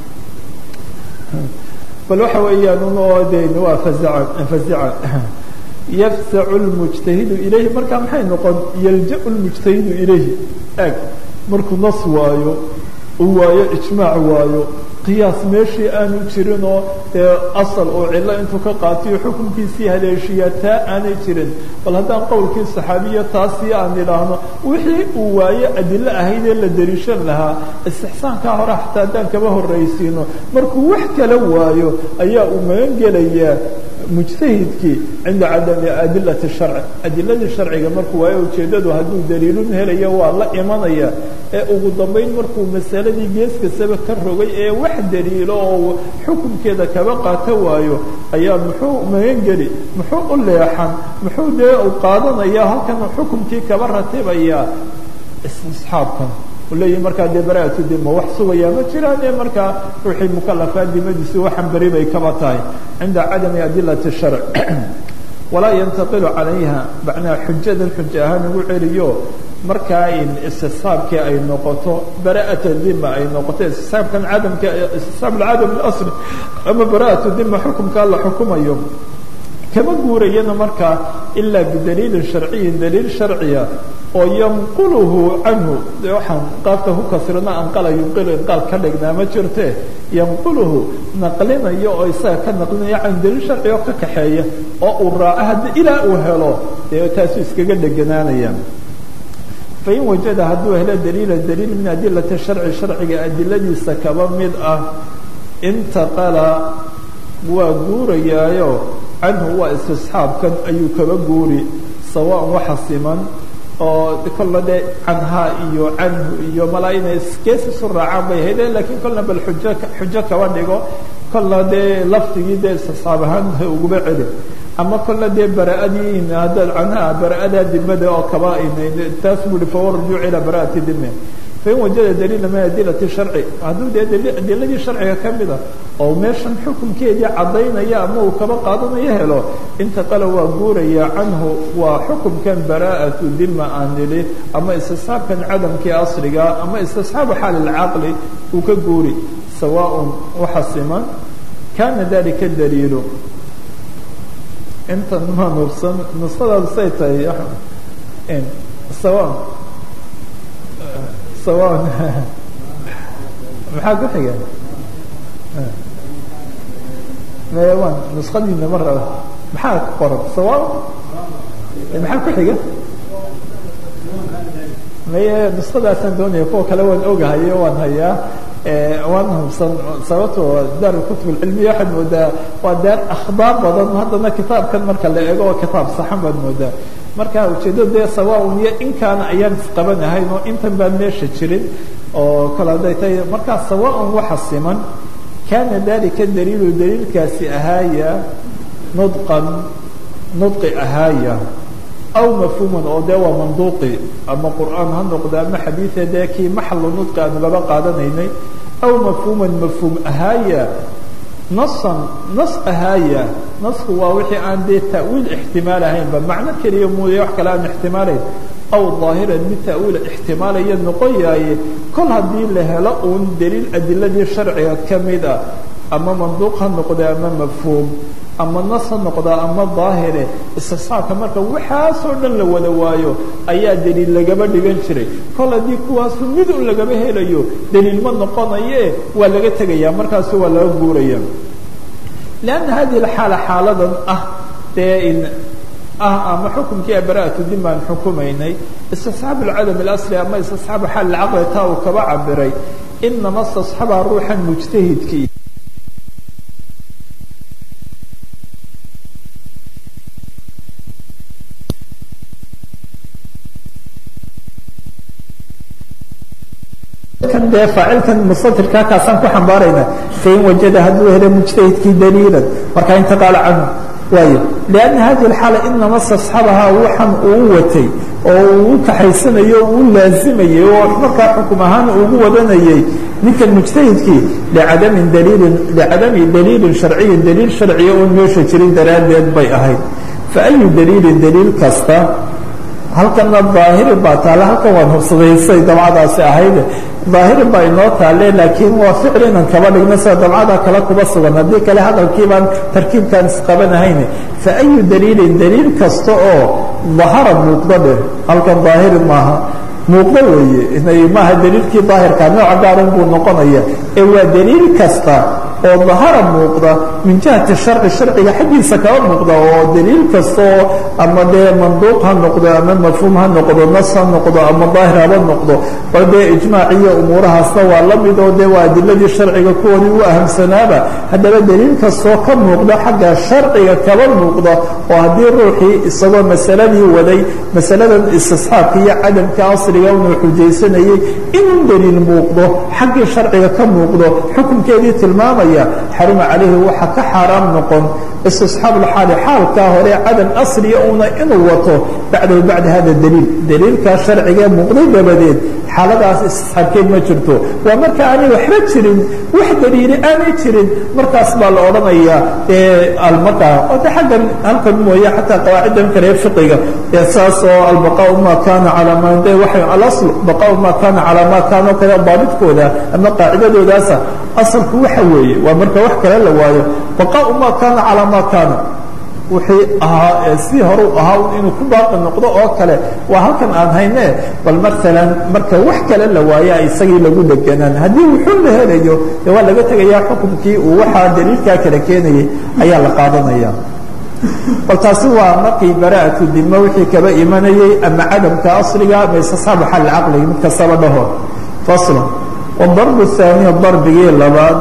bal waxa weeyaan un de waa fazica fazica yafsacu lmujtahidu ilayhi markaa maxay noqon yalja-u lmujtahidu ilayhi eg markuu nas waayo uu waayo ijmaac waayo qiyaas meeshii aanu jirin oo dee asal oo cillo intuu ka qaatiyo xukunkiisii haleeshiyaa taa aanay jirin bal haddaan qowlkii saxaabiya taasii aan idhaahno wixii uu waayo adilo ahaydee la dariishan lahaa istixsaankaa hore xataa haddaan kaba horraysiino markuu wax kala waayo ayaa uu magan gelayaa mujtahidkii cinda cadami adilati sharci adiladii sharciga markuu waayo ujeeddadu hadduu daliilun helayo waa la imanaya ee ugu dambayn markuu masaladii gees kastaba ka rogay ee wax daliilo oo xukunkeeda kaba qaato waayo ayaa muxuu magan geli muxuu u leexan muxuu dee u qaadanaya halkan xukunkii kaba ratibaya istisxaabkan leeyihi markaa dee bara'atu dima wax sugayaa ma jiraan ee markaa ruuxii mukalafaa dimadiisu waxan beri bay kaba tahay cinda cadami adilati sharc walaa yantaqilu calayha macnaa xujadan xuja ahaan ugu celiyo markaa in istisxaabkii ay noqoto bara'ata dima ay noqoto istisxaabkan cadamka istisxaab cadam اlasl ama bara'atu dima xukumkaa la xukumayo kama guurayana markaa ilaa bidaliilin sharciyin daliil sharciya oo yanquluhu canhu waxaan qaabka ku kasrina anqala yunqilu inqaal ka dhignaa ma jirte yanquluhu naqlinayo oo isaga ka naqlinaya can daliil sharci oo ka kaxeeya oo uu raaco haddi ilaa uu helo dee taasu iskaga dheganaanaya fain wajada hadduu helo daliila daliil min adilati sharci sharciga adiladiisa kaba mid ah intaqala waa guurayaayo canhu waa istisxaabkan ayuu kaba guuri sawaan waxa siman oo kolla dee canhaa iyo canhu iyo malaa inay gees isu raacaan bay haydeen lakiin kolna bal xujo xujo kaba dhigo kolna dee lafdigii dee istisxaab ahaan uguma celi ama kolna dee bara'adii haddaad canhaa bara'adaa dimada oo kaba taas buu hi fawa rujuuc ilaa bara'ati dime fain wajada daliila min adilati sharci hadduu dee adiladii sharciga ka mida oo meeshan xukunkeedii caddaynaya ama uu kaba qaadanayo helo intaqala waa guuraya canhu waa xukumkan baraa'atu dima aan nidhi ama istisxaabkan cadamkii asriga ama istisxaabu xaal ilcaqli uu ka guuri sawaaء waxa siman kana dalika daliilu intan ma nubsan nusadaadu say tahay sawa sawa maxaa ku xiga wan nuskadiina ma raba maxaa ku qoran sawa maxaa ku xiga maye nuskadaasaan doonaya kuwa kale waan ogahayo waan hayaa waan hubsan sababto daar kutub cilmiya waxaad moodaa waa daar akhbaar badan haddana kitaabkan marka la eego oo kitaab saxan baad moodaa marka ujeedo dee sawaaun iyo inkaana ayaan isqabanahayn oo intan baan meesha jirin oo kale hadday tahay markaa sawaaun waxa siman kana dalika daliilu daliilkaasi ahaaya nudqan nudqi ahaaya aw mafhuuman oo dee waa manduuqi ama qur'aan ha noqda ama xadiida dee kii maxalu nudqi aanu laba qaadanaynay aw mafhuuman mafhuum ahaaya nasan nas ahaaya nasku waa wixii aan dee ta'wiil ixtimaal ahaynba macno keliya mooye wax kale aan ixtimaalayn aw daahiran mid ta'wiila ixtimaalaya noqon yaaye kol haddii la helo uun daliil adiladii sharciga ka mid ah ama manduuq ha noqda ama mafhuum ama nas ha noqdaa ama daahire istisxaabka marka waxaasoo dhan la wada waayo ayaa daliil lagaba dhigan jiray kol haddii kuwaasu mid un lagaba helayo daliil ma noqonaye waa laga tegaya markaasu waa laga guuraya lanna hadihi alxaala xaaladan ah dee in ah ama xukumkii abara'atu din baan xukumaynay istisxaab alcadam alasli ama istisxaabu xaal alcaqli taa uu kaba cabiray inama istasxaba ruuxan mujtahidkii kan dee faacilkan mustatirkaa kaasaan ku xambaarayna fain wajada hadduu helo mujtahidkii daliilan markaa intiqaala canhu waayo lianna hadihi alxaala inama stasxabahaa waxan uu watay oo uu kaxaysanayo o uu laazimayey oo markaa xukum ahaan ugu wadanayey ninkan mujtahidkii licadamin daliilin licadami daliilin sharciyin daliil sharciya oon meesha jirin daraaddeed bay ahayd fa ayu daliilin daliil kasta halkana daahiri baa taale halkan waan hubsadaysay dabcadaasi ahayde daahiri baa inoo taale laakiin waa ficil inan kaba dhigno sida dabcada kale kuba sugan haddii kale hadalkiibaan tarkiibkaan isqabanahayne fa ayu daliilin daliil kasta oo dahara muuqdo dheh halkan daahiri maaha muuqdo weeye maaha daliilkii daahirka nooca gaaran buu noqonaya ee waa daliil kasta oo dahara muuqda min jihati sharci sharciga xaggiisa kaba muuqda oo daliil kasta oo ama dee manduuq ha noqdo ama mafhuum ha noqdo nas ha noqdo ama daahir haba noqdo bal dee ijmaaciyo umuurahaasna waa la mid oo dee waa adiladii sharciga kuwani u ahamsanaaba haddaba daliil kastoo ka muuqda xagga sharciga kaba muuqda oo haddii ruuxii isagoo masaladii waday masaladan istisxaabka iyo cadamka asriga inuu xujaysanayey inuu daliil muuqdo xaggii sharciga ka muuqdo xukunkeedii tilmaamaya xaruma calayhi waxa ka xaaraam noqon istisxaab lxaali xaalkaa hore cadam asriya una inuu wato bacdahu bacda hada daliil daliilkaa sharciga muuqday dabadeed xaaladaas istisxaabkeed ma jirto waa marka aanay waxba jirin wax daliili aanay jirin markaas baa la odhanayaa almarkaa ode xaggan halkan mooye xataa qawaaciddan kale ee fiqiga ee saas oo albaqaau ma kana calaa ma de waxay alasl baqaau ma kana calaa ma kaano kale daabidkooda ama qaacidadoodaasa asalku waxa weeye waa marka wax kale la waayo baqaau ma kana calaa ma kana wixii ahaa si horu ahaa inuu ku baaqi noqdo oo kale waa halkan aan hayne bal maalan marka wax kale la waaya isagii lagu deganaan haddii wuxuu la helayo de waa laga tegayaa xukunkii uu waxaa daliilkaa kala keenayay ayaa la qaadanaya bal taasi waa markii bara'atu dimo wixii kaba imanayey ama cadamka asliga ama istisxaabu xal caqligi mid kastaba dhaho faslan wadarbu haaniya darbigii labaad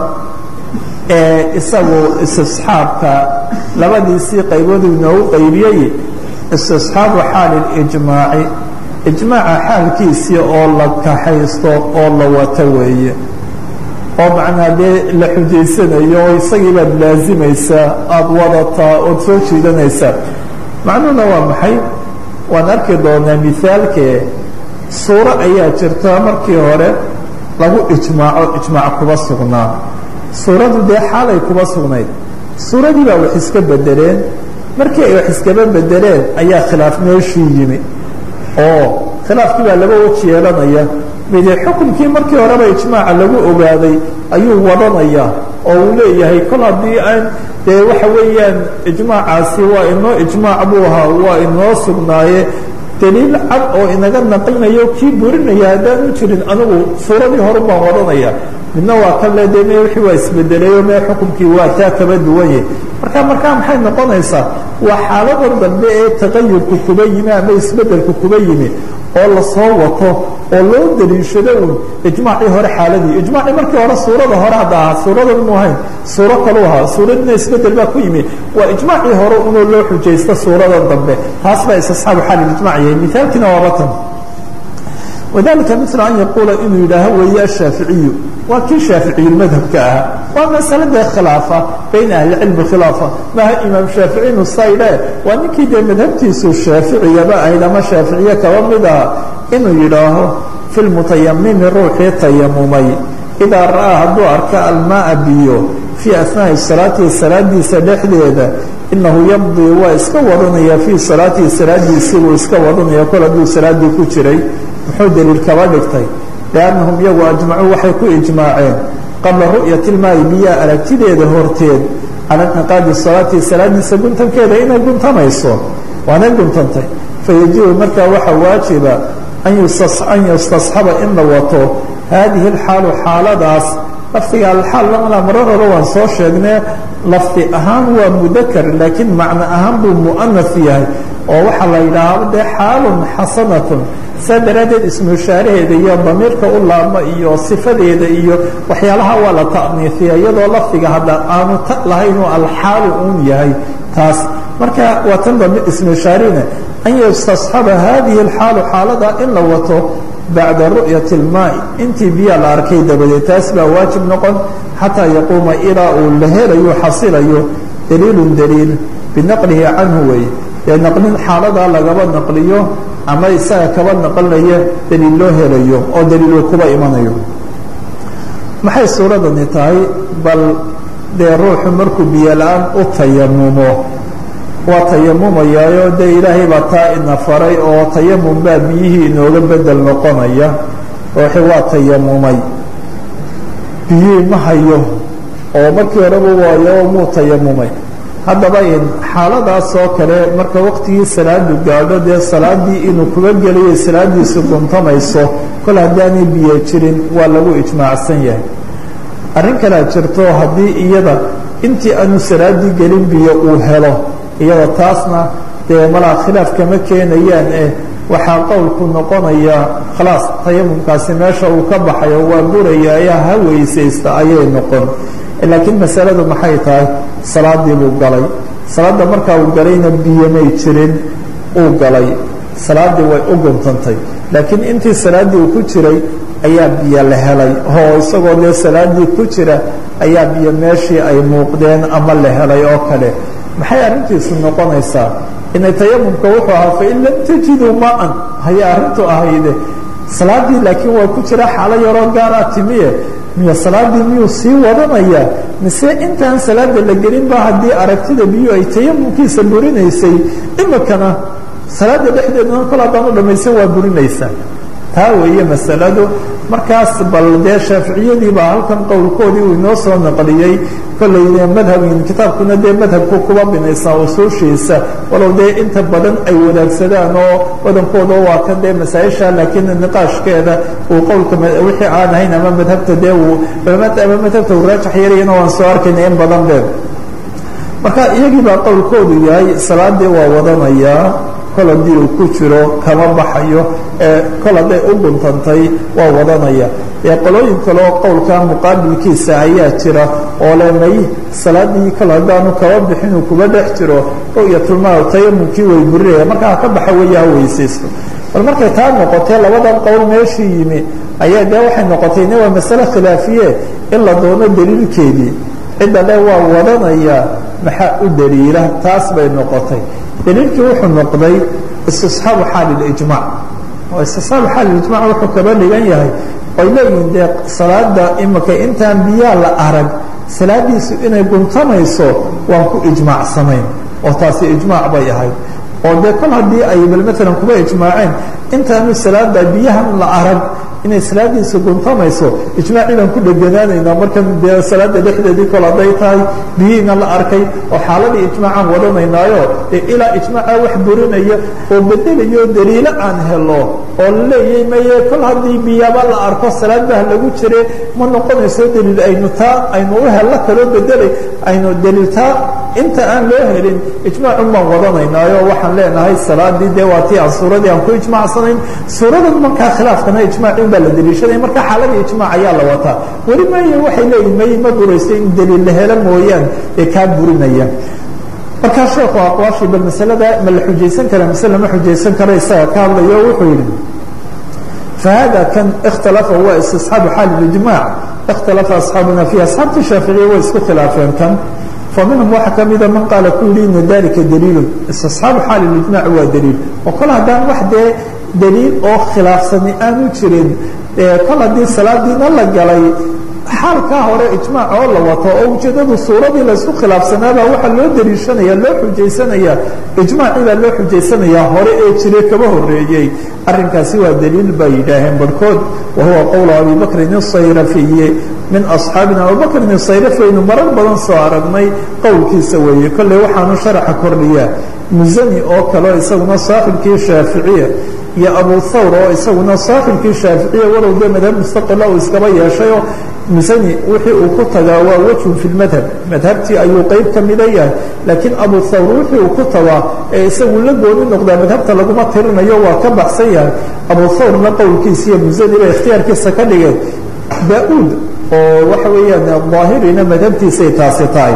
ee isagu istisxaabka labadiisii qaybood inoogu qaybiyey istisxaabu xaali lijmaaci ijmaaca xaalkiisii oo la kaxaysto oo la wato weeye oo macnaa dee la xujaysanayo oo isagii baad laazimaysaa aada wadataa ood soo jiidanaysaa macnuhuna waa maxay waan arki doonaa mihaalkee suuro ayaa jirta markii hore lagu ijmaaco ijmaac kuba sugnaa suuradu dee xaalay kuba sugnayd suuradii baa wax iska bedeleen markii ay wax iskaba bedeleen ayaa khilaaf meeshii yimi oo khilaafkii baa laba weji yeelanaya mide xukunkii markii horeba ijmaaca lagu ogaaday ayuu wadanaya oo uu leeyahay kol haddii aan dee waxa weeyaan ijmaacaasi waa inoo ijmaac buu ahaa waa inoo sugnaaye daliil cad oo inaga naqlinayo kii burinaya haddaan u jirin anigu suuradii horu baan wadanaya midna waa kan le de me wixii waa isbedelayo mee xukunkii waa taa kaba duwanye marka markaa maxay noqonaysaa waa xaaladan dambe ee taqayurku kuba yimi ama isbedelku kuba yimi oo lasoo wato oo loo daliishado un ijmaacii hore xaaladii ijmaacii markii hore suurada hore hadda ahaa suuradan mu ahayn suuro kalu ahaa suuradina isbedel baa ku yimi waa ijmaacii hore unoo loo xujaysta suuradan dambe taas baa isasxaabu xaal ijmac yahay mithaalkiina waaba tan wadalika mila an yaquula inuu yidhaaho weeye ashaaficiyu waa kii shaaficiyulmadhabka ahaa waa masaladee khilaafa bayna ahlicilmi khilaafa maha imaam shaaficinu saydhe waa ninkii dee madhabtiisu shaaficiyaba ahayd ama shaaficiye kaba mid aha inuu yidhaaho fi lmutayamimi ruuxii tayamumay idaa ra'aa hadduu arka almaaa biyo fii asnaai salaatihi salaadiisa dhexdeeda inahu yamdii waa iska wadanaya fii salaatihi salaadiisii buu iska wadanaya kol hadduu salaadii ku jiray muxuu daliil kaba dhigtay liannahum iyagu ajmacuu waxay ku ijmaaceen qabla ru'yati ilmaayi biyaa aragtideeda horteed cala inqiqaadi salaati salaadiisa guntankeeda inay guntamayso waanay guntantay fayajibu markaa waxaa waajiba an yustasxaba in la wato haadihi alxaalu xaaladaas lafdiga alxaal lamalaa marar hore waan soo sheegnee lafdi ahaan waa mudakar laakiin macno ahaan buu mu'anas yahay oo waxaa la yidhaahdo dee xaalun xasanatun saa daraaddeed ismushaaraheeda iyo damiirka u laabma iyo sifadeeda iyo waxyaalaha waa la ta'niifiya iyadoo lafdiga hadda aanu ta lahaynuu alxaalu uun yahay taas marka waa tan dambe ismushaarina an yustasxaba hadihi alxaalu xaalada in la wato bacda ru'yati اlmaai intii biyaa la arkay dabadeed taas baa waajib noqon xataa yaquuma ilaa uu la helayo xasilayo daliilun daliil binaqlihi canhu wey dee naqlin xaaladaa lagaba naqliyo ama isaga kaba naqlinaya daliil loo helayo oo daliiluu kuba imanayo maxay suuradani tahay bal dee ruuxu markuu biyo la-aan u tayamumo waa tayamumayaayo dee ilaahay baa taa ina faray oo tayamum baa biyihii inooga bedel noqonaya ruuxi waa tayamumay biyihii ma hayo oo markii horeba waayo muu tayamumay haddaba in xaaladaas oo kale marka waqtigii salaadu gaadho dee salaadii inuu kuga gelayo salaadiisu guntamayso kol haddaanay biyo jirin waa lagu ijmaacsan yahay arrin kalea jirto haddii iyada intii aanu salaadii gelin biyo uu helo iyada taasna dee malaa khilaaf kama keenayaan eh waxaa qowlku noqonaya khalaas tayamumkaasi meesha uu ka baxayo waa buraya ayaa ha weysaysta ayay noqon laakiin masaladu maxay tahay salaadii buu galay salaadda markaa uu galayna biyomay jirin uu galay salaaddii way u guntantay laakiin intii salaaddii uu ku jiray ayaa biyo la helay oo isagoo dee salaaddii ku jira ayaa biyo meeshii ay muuqdeen ama la helay oo kale maxay arrintiisu noqonaysaa inay tayamumka wuxuu ahaa fain lam tajiduu maan hayay arrintu ahayde salaaddii laakiin waa ku jira xaalo yaroo gaaraa timiye miyo salaaddii miyuu sii wadanayaa mise intaan salaada la gelinba haddii aragtida biyu ay tayamumkiisa burinaysay imikana salaada dhexdeedana kol haddaan u dhamaysan waa burinaysaa taa weeye masaladu markaas bal dee shaaficiyadii baa halkan qowlkoodii uu inoo soo naqliyey kolley madhabin kitaabkuna dee madhabku kuba binaysaa usuushiisa walow dee inta badan ay wadaagsadaan oo badankooda waa kan dee masaa-isha laakiin niqaashkeeda uu qowlka wixii aan ahayn ama madhabta dee uu ama madhabta uu raajax yarayana waan soo arkayna in badan be marka iyagii baa qowlkoodu yahay salaadii waa wadanayaa kol haddii uu ku jiro kama baxayo ee kol hadday u guntantay waa wadanaya ee qolooyin kaleoo qowlka muqaabilkiisa ayaa jira oo le may salaadii kol haddaanu kaba bixin uu kuba dhex jiro ru'yatulmaa tayamumkii way burinaya markaa ka baxa weya ha weysaysto bal markay taa noqotee labadan qowl meeshii yimi ayaa dee waxay noqotay ine waa masale khilaafiye in la doono daliilkeedii cidda le waa wadanaya maxaa u daliila taas bay noqotay daliilkii wuxuu noqday istisxaabu xaali lijmac oo istisxaabu xaalijmac wuxuu kaba dhigan yahay oy leeyihiin dee salaada imika intaan biyaa la arag salaadiisu inay guntamayso waan ku ijmaacsanayn oo taasi ijmaac bay ahayd oo dee kol haddii ay bal maalan kuba ijmaaceen intaanu salaada biyahan la arag inay salaadiisa guntamayso ijmaacii baan ku dheganaanaynaa markan dee salaada dhexdeedii kol hadday tahay biyihiina la arkay oo xaaladii ijmaacaan wadanaynaayo dee ilaa ijmaaca wax burinaya oo bedelayo daliilo aan helo oo la leeyahay maye kol haddii biyaba la arko salaad bah lagu jire ma noqonayso daliil aynu taa aynu u hello kaloo bedelay aynu daliiltaa inta aan loo helin ijmaacun baan wadanaynaayo waxaan leenahay salaadii dee waa tii aan suuradii aan ku ijmaacsanayn suuradan markaa khilaafkana ijmaacin baa la daliishaday marka xaaladii ijmaac ayaa la wataa weli maya waxay leeyihin may ma burayso in daliil la helo mooyaan ee kaa burinaya markaa sheekhu aqwaashii bal masalada ma la xujaysan kara mise lama xujaysan karo isaga ka hadlayo wuxuu yidhi فhذا kn اkتلفa wa استصحاaب xاaل الإجماع اkتلفa أصحاaبna فيه أصحاaبtii شhaaفiعية way isku khiلaafeen kan فمنهم waxa kamida maن qaaل ku yihi iن ذلika dليل استصحاaب xاaل الإجماع waa dليل oo kol haddaan wax dee dليil oo khilaafsani aanu jirin kol haddii salaadiina la galay xaalkaa hore ijmaac oo la wato oo ujeedadu suuradii laysku khilaafsanaabaa waxaa loo daliishanaya loo xujaysanaya ijmaacii baa loo xujaysanayaa hore ee jire kaba horeeyey arrinkaasi waa daliil bay yidhaaheen barhkood wa huwa qowlu abi bakrin isayrafiyi min asxaabina abubakrin isayrafi aynu marar badan soo aragnay qowlkiisa weeye kolley waxaanu sharaxa kordhiyaa musani oo kaleo isaguna saaxibkii shaaficiya iyo abu thawr oo isaguna saaxibkii shaaficiya walow dee madhab mustaqila uu iskaba yeeshayoo musani wixii uu ku tagaa waa wejhun fi lmadhab madhabtii ayuu qeyb ka mida yahay laakiin abu thawr wixii uu ku tagaa ee isagu la gooni noqdaa madhabta laguma tirinayo waa ka baxsan yahay abu thawrna qowlkiisiiyo musani bay ikhtiyaarkiisa ka dhigeen da-uud oo waxa weeyaan daahirina madhabtiisay taasi tahay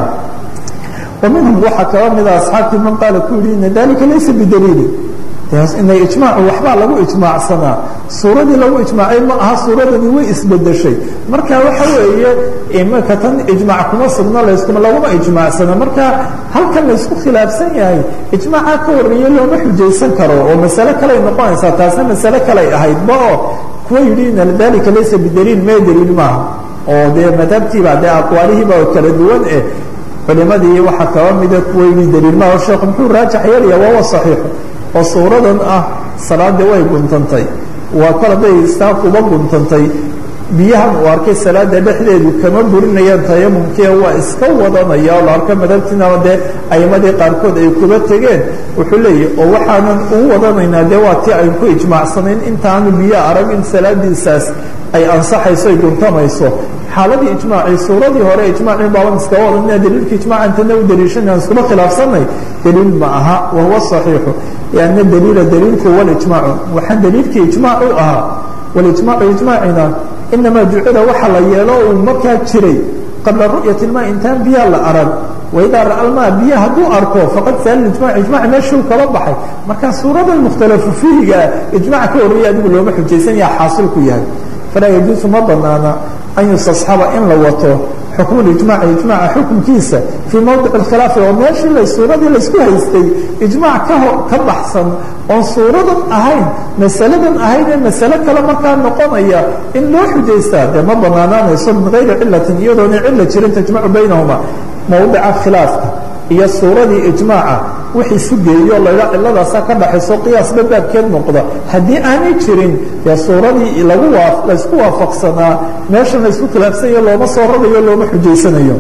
wa minhum waxaa kaba mida asxaabtii man qaala ku yihi ina dalika laysa bidaliili inay ijmaacu waxbaa lagu ijmaacsanaa suuradii lagu ijmaacay ma aha suuradani way isbedeshay marka waxa weeye imika tan ijmaac kuma sugno layskuma laguma ijmaacsana marka halkan laysku khilaafsan yahay ijmaaca ka horeeye looma xujaysan karo oo masale kaley noqonaysaa taasna masale kaley ahaydba oo kuwa yidhi ina dalika laysa bidaliil mee daliil maaha oo dee madhabtiiba dee aqwaalihiiba kala duwan eh culimadii waxaa kaba mida kuwa yidhi daliil maaha sheekhu muxuu raajax yeelaya wawa saxiixu oo suuradan ah salaadii way guntantay waa kol hadday istaaf uba guntantay biyahan uu arkay salaada dhexdeedu kama burinayaan tayamumkee waa iska wadanaya oo la arko madhabtiinaba dee aimadii qaarkood ay kuba tegeen wuxuu leeyahy oo waxaanan ugu wadanaynaa dee waa tii aynu ku ijmaacsanayn intaanu biyo arag in salaadiisaas ay ansaxayso ay guntamayso xaaladii ijmaacii suuradii hore ijmaacii baaban iskaba wadanina daliilka ijmaaca intana u daliishanay aan iskuma khilaafsanay daliil ma aha wahuwa saxiixu lianna daliila daliilku walijmaacu waxaan daliilkii ijmaac u ahaa walijmaacu ijmaacina inamaa jucila waxa la yeelo uu markaa jiray qabla ru'yati ilmaa intaan biyaha la arag waidaa ra'a almaa biyo hadduu arko faqad saala ijmac ijmac meeshuu kala baxay marka suuradan mukhtalafu fiihigaa ijmac ka horreeya adigu looma xujaysan yaha xaasilku yahay falaa yajuusu ma banaana an yustasxaba in la wato xukmu ijmaci ijmaca xukunkiisa fii mowdic اkhilaafi oo meeshii la suuradii laysku haystay ijmac kaho ka baxsan oon suuradan ahayn masaladan ahayn ee masale kale markaa noqonaya in loo xujaystaa dee ma banaanaanayso min gayri cilatin iyadoona cila jirin tajmacu baynahuma mowdica khilaafka iyo suuradii ijmaaca wixii isu geeyo laydha ciladaasa ka dhaxayso qiyaasba baabkeed noqda haddii aanay jirin dee suuradii lagu waa laysku waafaqsanaa meeshan laysku khilaafsanyayo looma soo rarayo looma xujaysanayo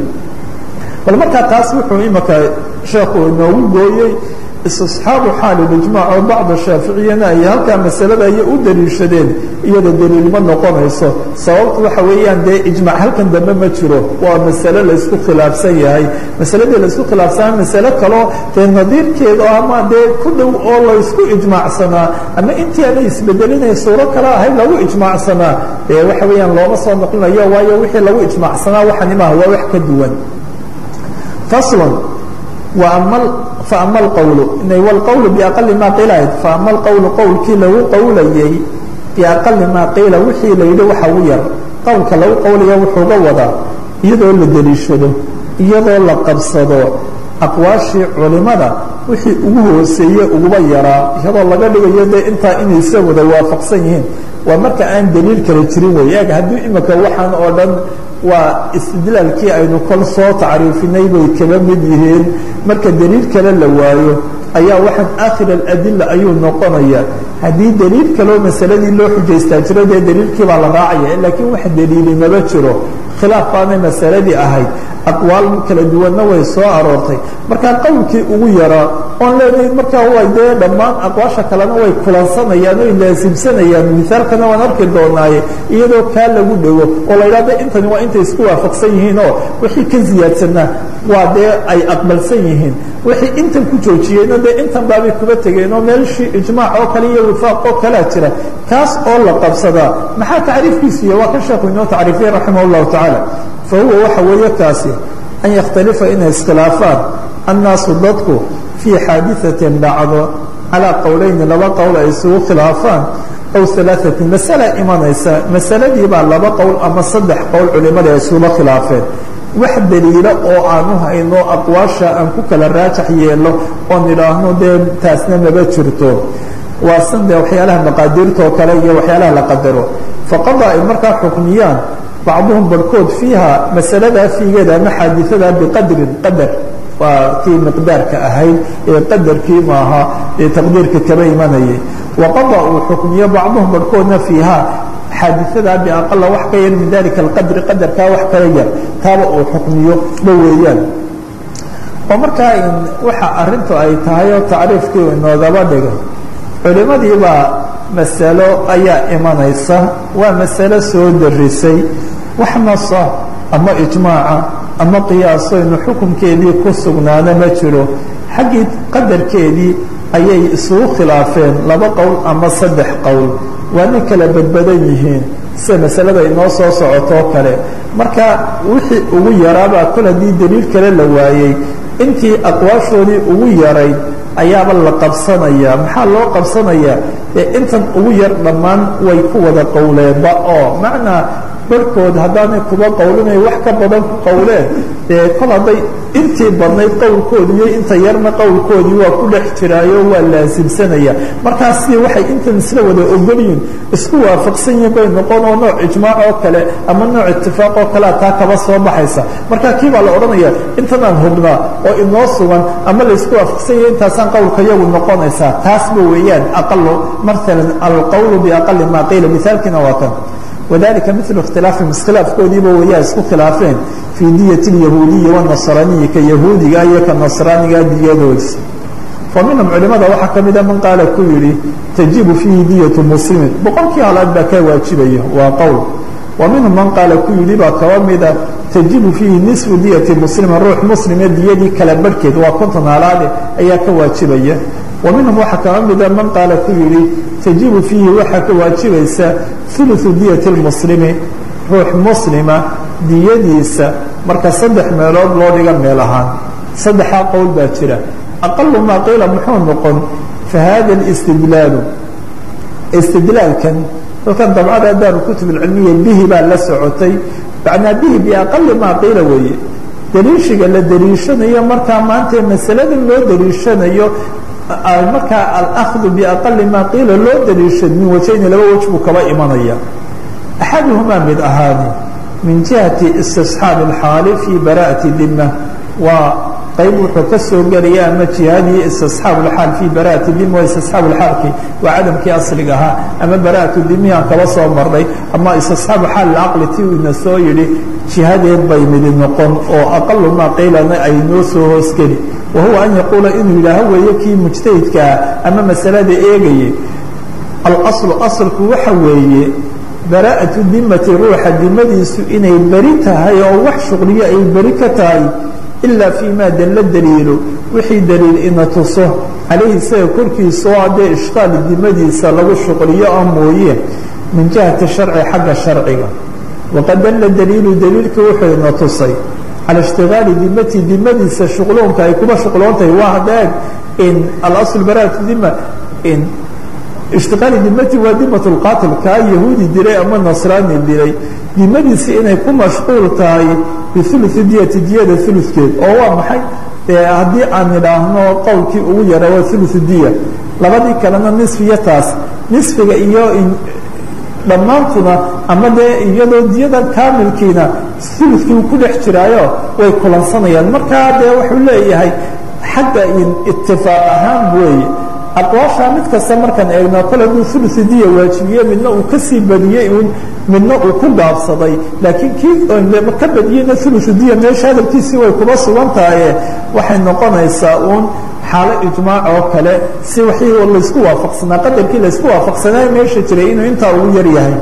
bal markaa taas wuxuu imika sheekhu inoogu gooyey istisxaabu xaali ijmaac oo bacda shaaficiyana ay halkaa masalada ay u daliishadeen iyada daliil ma noqonayso sababtu waxa weeyaan dee ijmac halkan dambe ma jiro waa masale laysku khilaafsan yahay masaladii laysku khilaafsanaa masale kaloo dee nadiirkeeda ama dee ku dhow oo laysku ijmaacsanaa ama intii aanay isbedelinay suuro kale ahayd lagu ijmaacsanaa dee waxa weeyaan looma soo noqlinayo waayo wixii lagu ijmaacsanaa waxani maaha waa wax ka duwan faslan faama alqowlu wlqowlu biaqali maa qiilahayd faama alqowlu qowlkii lagu qowlayey biaqali maa qiila wixii la yidhi waxa u yar qowlka lagu qowlaya wuxuuga wadaa iyadoo la deliishado iyadoo la qabsado aqwaashii culimada wixii ugu hooseeye uguba yaraa iyadoo laga dhigayo dee intaa inay isa wada waafaqsan yihiin waa marka aan daliil kale jirin wey eeg haddii imika waxaan oo dhan waa istidlaalkii aynu kol soo tacriifinay bay kaba mid yihiin marka daliil kale la waayo ayaa waxaan aakhir aladila ayuu noqonaya haddii daliil kaleo masaladii loo xujaystaa jiro dee daliilkii baa la raacaya laakiin wax daliili maba jiro khilaaf baanay masaladii ahayd aqwaal kala duwanna way soo aroortay markaa qowlkii ugu yaraa oon leenahay markaa way dee dhammaan aqwaasha kalena way kulansanayaan oy laasimsanayaan misaalkana waan arki doonaaye iyadoo kaa lagu dhego oo la idhahda intani waa intay isku waafaqsan yihiin oo wixii ka siyaadsanaa waa dee ay aqbalsan yihiin wixii intan ku joojiyeyna dee intan baabay kuba tegeen oo meelshii ijmaac oo kale iyo wifaaq oo kalea jira kaas oo la qabsadaa maxaa tacriifkiisiiyo waa ka sheekhu inoo tacriifiyey raximah اllahu tacaala fa huwa waxa weeye kaasi an yakhtalifa inay iskhilaafaan annaasu dadku fii xaadiثatin dhacdo calىa qowleyni laba qowl ay isugu khilaafaan aw alaaثatin masala imanaysa masaladii baa laba qowl ama saddex qowl culimada ay isuga khilaafeen wax daliilo oo aanu hayno aqwaasha aan ku kala raajax yeelo oon idhaahno dee taasna maba jirto waa san dee waxyaalaha maqaadiirtoo kale iyo waxyaalaha la qadaro faqada ay markaa xukmiyaan bacduhum barhkood fiiha masaladaa fiigeeda ama xaadiثada biqadrin qadar waa kii miqdaarka ahayd ee qadarkii maaha ee taqdiirka kaba imanayay waqada uu xukmiyo bacduhum barhkoodna fiiha xaadiثadaa biaqala wax ka yar min dalika alqadri qadarkaa wax kala yar taaba uu xukmiyo ba weeyaan oo markaa waxa arintu ay tahay oo tacriifkii inoogaba dhigay culimadii baa masalo ayaa imanaysa waa masalo soo darisay wax nasa ama ijmaaca ama qiyaasoynu xukunkeedii ku sugnaana ma jiro xaggii qadarkeedii ayay isugu khilaafeen laba qowl ama saddex qowl waana kala badbadan yihiin sida masalada inoo soo socotoo kale marka wixii ugu yaraabaa kol haddii daliil kale la waayey intii aqwaashoodii ugu yarayd ayaaba la qabsanaya maxaa loo qabsanayaa ee intan ugu yar dhammaan way ku wada qowleenba oo macnaa barhkood haddaanay kuba qowlinay wax ka badan ku qowleen dee kol hadday intii badnayd qowlkoodii iyo inta yarna qowlkoodii waa ku dhex jiraayo waa laasimsanaya markaas si waxay intan isla wada ogolyihin isku waafaqsan yihin bay noqon oo nooc ijmaac oo kale ama nooc itifaaq oo kalea taa kaba soo baxaysa marka kii baa la odhanaya intanaan hubnaa oo inoo sugan ama laysku waafaqsan yahay intaasaan qowlka yagu noqonaysaa taasba weeyaan aqalo maalan alqowlu biaqali maa qiila mihaalkiina waa kan wadalika milu ikhtilaafihim iskhilaafkoodiiba wayaa isku khilaafeen fii diyati اlyahuudiyi wاnasraniyi ka yahuudiga iyo ka nasraaniga diyadoodisa fa minhum culimada waxaa ka mida man qaala ku yihi tajibu fiihi diyatu muslimin boqolkii halaad baa ka waajibaya waa qowl wa minhum man qaala ku yidhi baa kaba mida tajibu fiihi nisfu diyati muslimin ruux muslime diyadii kala barhkeed waa konton halaade ayaa ka waajibaya wa minhum waxaa kaba mida man qaala ku yihi tajibu fiihi waxaa ka waajibaysa uluثu diyati اlmuslimi ruux muslima diyadiisa marka saddex meelood loo dhiga meel ahaan saddexaa qowl baa jira aqalu maa qiila muxuu noqon fahada اlاstidlaalu istidlaalkan halkan dabcada daar kutub اlcilmiya bihi baa la socotay macnaa bihi biaqali maa qiila weeye daliishiga la daliishanayo markaa maanta masalada loo daliishanayo markaa alأkhdu biaqali maa qiila loo daliishan min wajayni laba waj buu kaba imanaya axaduhumaa mid ahaani min jihati istisxaabi اlxaali fii bara'ati dima waa qayb wuxuu ka soo gelaya ama jihadii istisxaab اlxaal fii bara'ati dima waa istisxaab اlxaalki waa cadamkii asliga ahaa ama bara'atu dimihi aan kaba soo marnay ama istisxaabu xaal اlcaqli ti uu ina soo yidhi jihadeed bay midi noqon oo aqalu maa qiilana ay noo soo hoosgeli wahuwa an yaquula inuu yidhaaho weeye kii mujtahidkaa ama masalada eegayay alaslu asalku waxa weeye bara'atu dimati ruuxa dimadiisu inay beri tahay oo wax shuqliyo ay beri ka tahay ilaa fii maa dalla daliilo wixii daliil ina tuso calayhi isaga korkiisa oo haddee ishqaali dimadiisa lagu shuqliyo ah mooye min jihati sharci xagga sharciga waqad dalla daliilu daliilka wuxuu ina tusay calى اshtigaali dimati dimadiisa shuqloonka ay kuba shuqloontahay waa hadeeg in alasl bara'atu dima in ishtiqaali dimati waa dimat اlqaatil kaa yahuudi dilay ama nasraani dilay dimadiisi inay ku mashquul tahay biuluثi diyati diyada ulukeed oo waa maxay dee haddii aan idhaahno qowlkii ugu yara waa thuluthu diya labadii kalena nisfiya taas nisfiga iyo dhammaantuna ama dee iyadoo diyada kaamilkiina ulukii ku dhex jiraayo way kulansanayaan markaa dee wuxuu leeyahay xagga itifaaq ahaan weeye aqwaashaa mid kasta markaan eegno kole aduu uluثu diya waajibiye midna uu kasii badiyey un midna uu ku gaabsaday laakiin kii ka badiyeyna uluثu diya meesha hadalkiisii way kuba sugan tahaye waxay noqonaysaa uun xaalo ijmaac oo kale si wixii laysku waafaqsanaa qadarkii laysku waafaqsanaa meesha jiray inuu intaa ugu yar yahay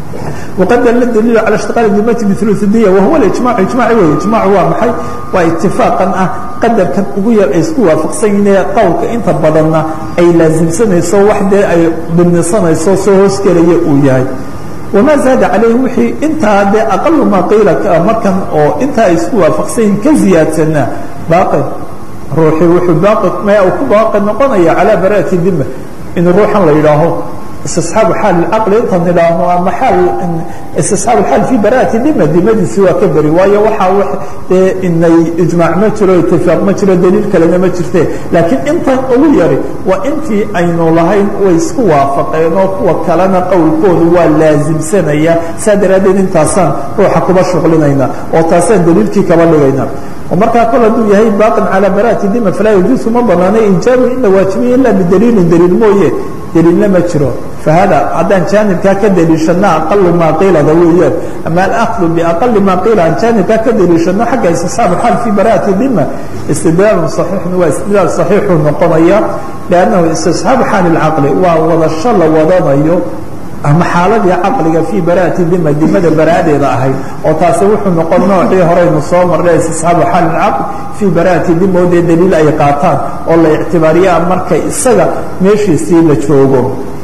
وqad dل dliil calى اشhtiqاal dimati bثuluث diya wahuwa اijmac ijmac wey ijmac waa maxay waa itifaaqan ah qadarkan ugu yar ay isku waafaqsan yihiin qowlka inta badanna ay laasimsanayso wax dee ay dhibnisanayso soo hoosgelaya uu yahay wamaa zaada calayhi wixii intaa dee aqalu maa qiila markan oo intaa ay isku waafaqsan yihin ka ziyaadsanaa baaqi ruuxii wuxuu baaqi maya uu ku baaqi noqonaya calaa bara'ati dima in ruuxan la yidhaaho istisxaabu xaal caqli intaan idhaahno ama xaal istisxaabu xaal fii bara'ati dima dimadiisi waa ka beri waayo waxaa dee inay ijmaac ma jiro itifaaq ma jiro daliil kalena ma jirte laakiin intan ugu yari waa intii aynu lahayn way isku waafaqeen oo kuwa kalena qowlkoodu waa laasimsanaya saa daraaddeed intaasaan ruuxa kuba shuqlinayna oo taasaan daliilkii kaba dhigayna markaa kol hadduu yahay baaqin calaa bara'ati dima falaa yajuusu ma banaana ijaabu in la waajibiyo ila bidaliilin daliil mooye daliilna ma jiro fahada haddaan jaanibkaa ka daliishano aqalu maa qiilada weeyaan ama alakdu biaqali maa qiila aan jaanibkaa ka daliishano xagga istisxaabu xaal fii bara'ati dima istidlaalun saxiixun waa istidlaal saxiixuu noqonaya liannahu istisxaabu xaali lcaqli waa wadasho la wadanayo ama xaaladii caqliga fii bara'ati dima dimada bara'adeeda ahayd oo taasi wuxuu noqon noocii horeynu soo marnay istisxaabu xaali lcaql fii bara'ati dima oo dee daliil ay qaataan oo la ictibaariyaa markay isaga meeshiisii la joogo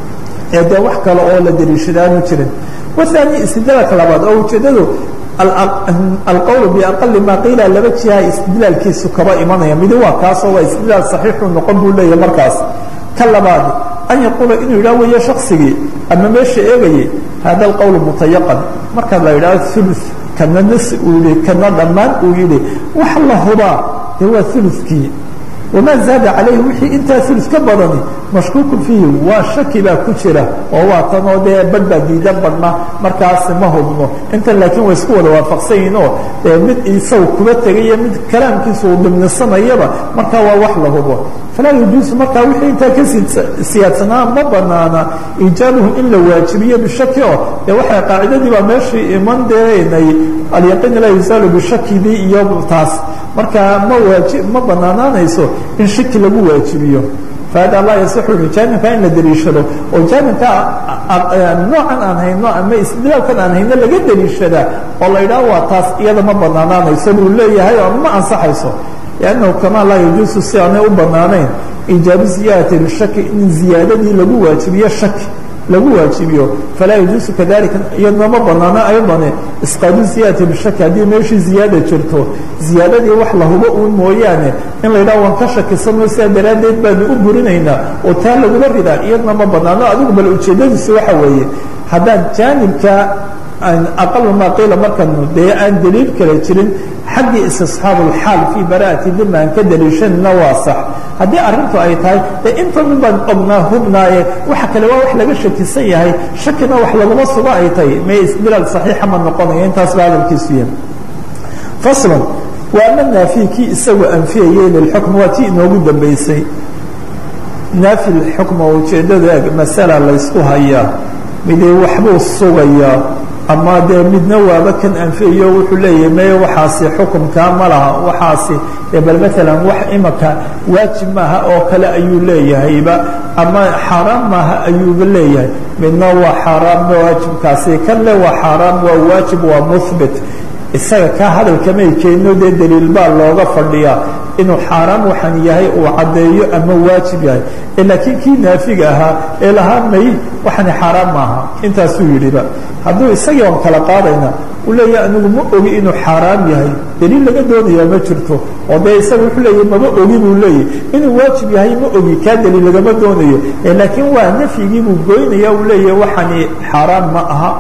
ee dee wax kale oo la daliishadaanu jirin wahaani istidlaalka labaad oo ujeeddadu alqowl biaqali maa qiila laba jiha istidlaalkiisu kaba imanaya midi waa kaasoo waa istidlaal saxiixuu noqon buu leeyahy markaas ka labaad an yaquula inuu yidhah weeye shaksigii ama meesha eegayay hada alqowl mutayaqan marka la yidhahdo ulu kana nas uu yihi kana dhammaan uu yidhi wax la hubaa dee waa ulukii wamaa zaada calayhi wixii intaa ulu ka badani mashkuuku fiihi waa shaki baa ku jira oo waa tanoo dee badh baa diidan badhna markaas ma hubno intan laakiin way isku wada waafaqsan yihin oo mid isagu kuba tegayo mid kalaamkiisa uu dhimnisanayaba markaa waa wax la hubo falaa yajuusu markaa wixii intaa ka siyaadsanaa ma banaana iijaabuhu in la waajibiyo bishaki oo dee waxay qaacidadii baa meeshii iman deenay alyaqiin laa yusaalu bishakidii iyo taas markaa ma waaji ma banaanaanayso in shaki lagu waajibiyo fahada laa yasixu jaanibka in la daliishado oo jaanibka noocan aan hayno ama istidlaalkan aan hayno laga daliishadaa oo la yidhaho waa taas iyada ma banaanaanayso buu leeyahay oo ma ansaxayso لأnنه كما laa يجuuز si aanay u banaanayn إijaabu زiyaadati bishaki in ziyaadadii lagu waajibiyo shaki lagu waajibiyo falaa yajuusu kadalika iyadna ma banaano ayضane isqaadu ziyadati bishaki haddii meeshii ziyaada jirto ziyaadadii wax la hubo uun mooyaane in la yidhaho waan ka shakisano sidaa daraaddeed baanu u burinaynaa oo taa lagula ridaa iyadna ma banaano adigu bal ujeedadiisu waxa weeye haddaan jaanibka aqal maa qiila markanu dee aan daliil kale jirin xaggii istisxaabu اlxaal fii bara'ati dima aan ka daliishanina waa sax haddii arrintu ay tahay dee intan baan ognaa hubnaaye waxa kale waa wax laga shakisan yahay shakina wax laguma sugo ay tahay may isdilaal saxiixa ma noqonayo intaas ba hadalkiisu yahay faslan waa ama naafiy kii isagu anfiyayey lilxukm waa tii inoogu dambaysay naafi lxukma ujeeddada masala laysku hayaa midee waxbuu sugayaa ama dee midna waaba kan anfiyayo wuxuu leeyahay meye waxaasi xukumkaa ma laha waxaasi bal maalan wax imaka waajib maaha oo kale ayuu leeyahayba ama xaaraam maaha ayuuba leeyahay midna waa xaaraam waajibkaasi kan le waa xaaraam waa waajib waa muhbit isaga kaa hadalkamay keenno dee daliil baa looga fadhiyaa inuu xaaraam waxaan yahay uu caddeeyo ama waajib yahay laakiin kii naafiga ahaa ee lahaa may waxani xaaraam maaha intaasuu yidhiba hadduu isagii on kala qaadayna uu leeyahay anigu ma ogi inuu xaaraam yahay daliil laga doonayaa ma jirto oo dee isaga wuxuu leeyahy mama ogi buu leeyahy inuu waajib yahay ma ogi kaa daliil lagama doonayo laakiin waa nafyigii buu goynaya uu leeyahay waxani xaaraam ma aha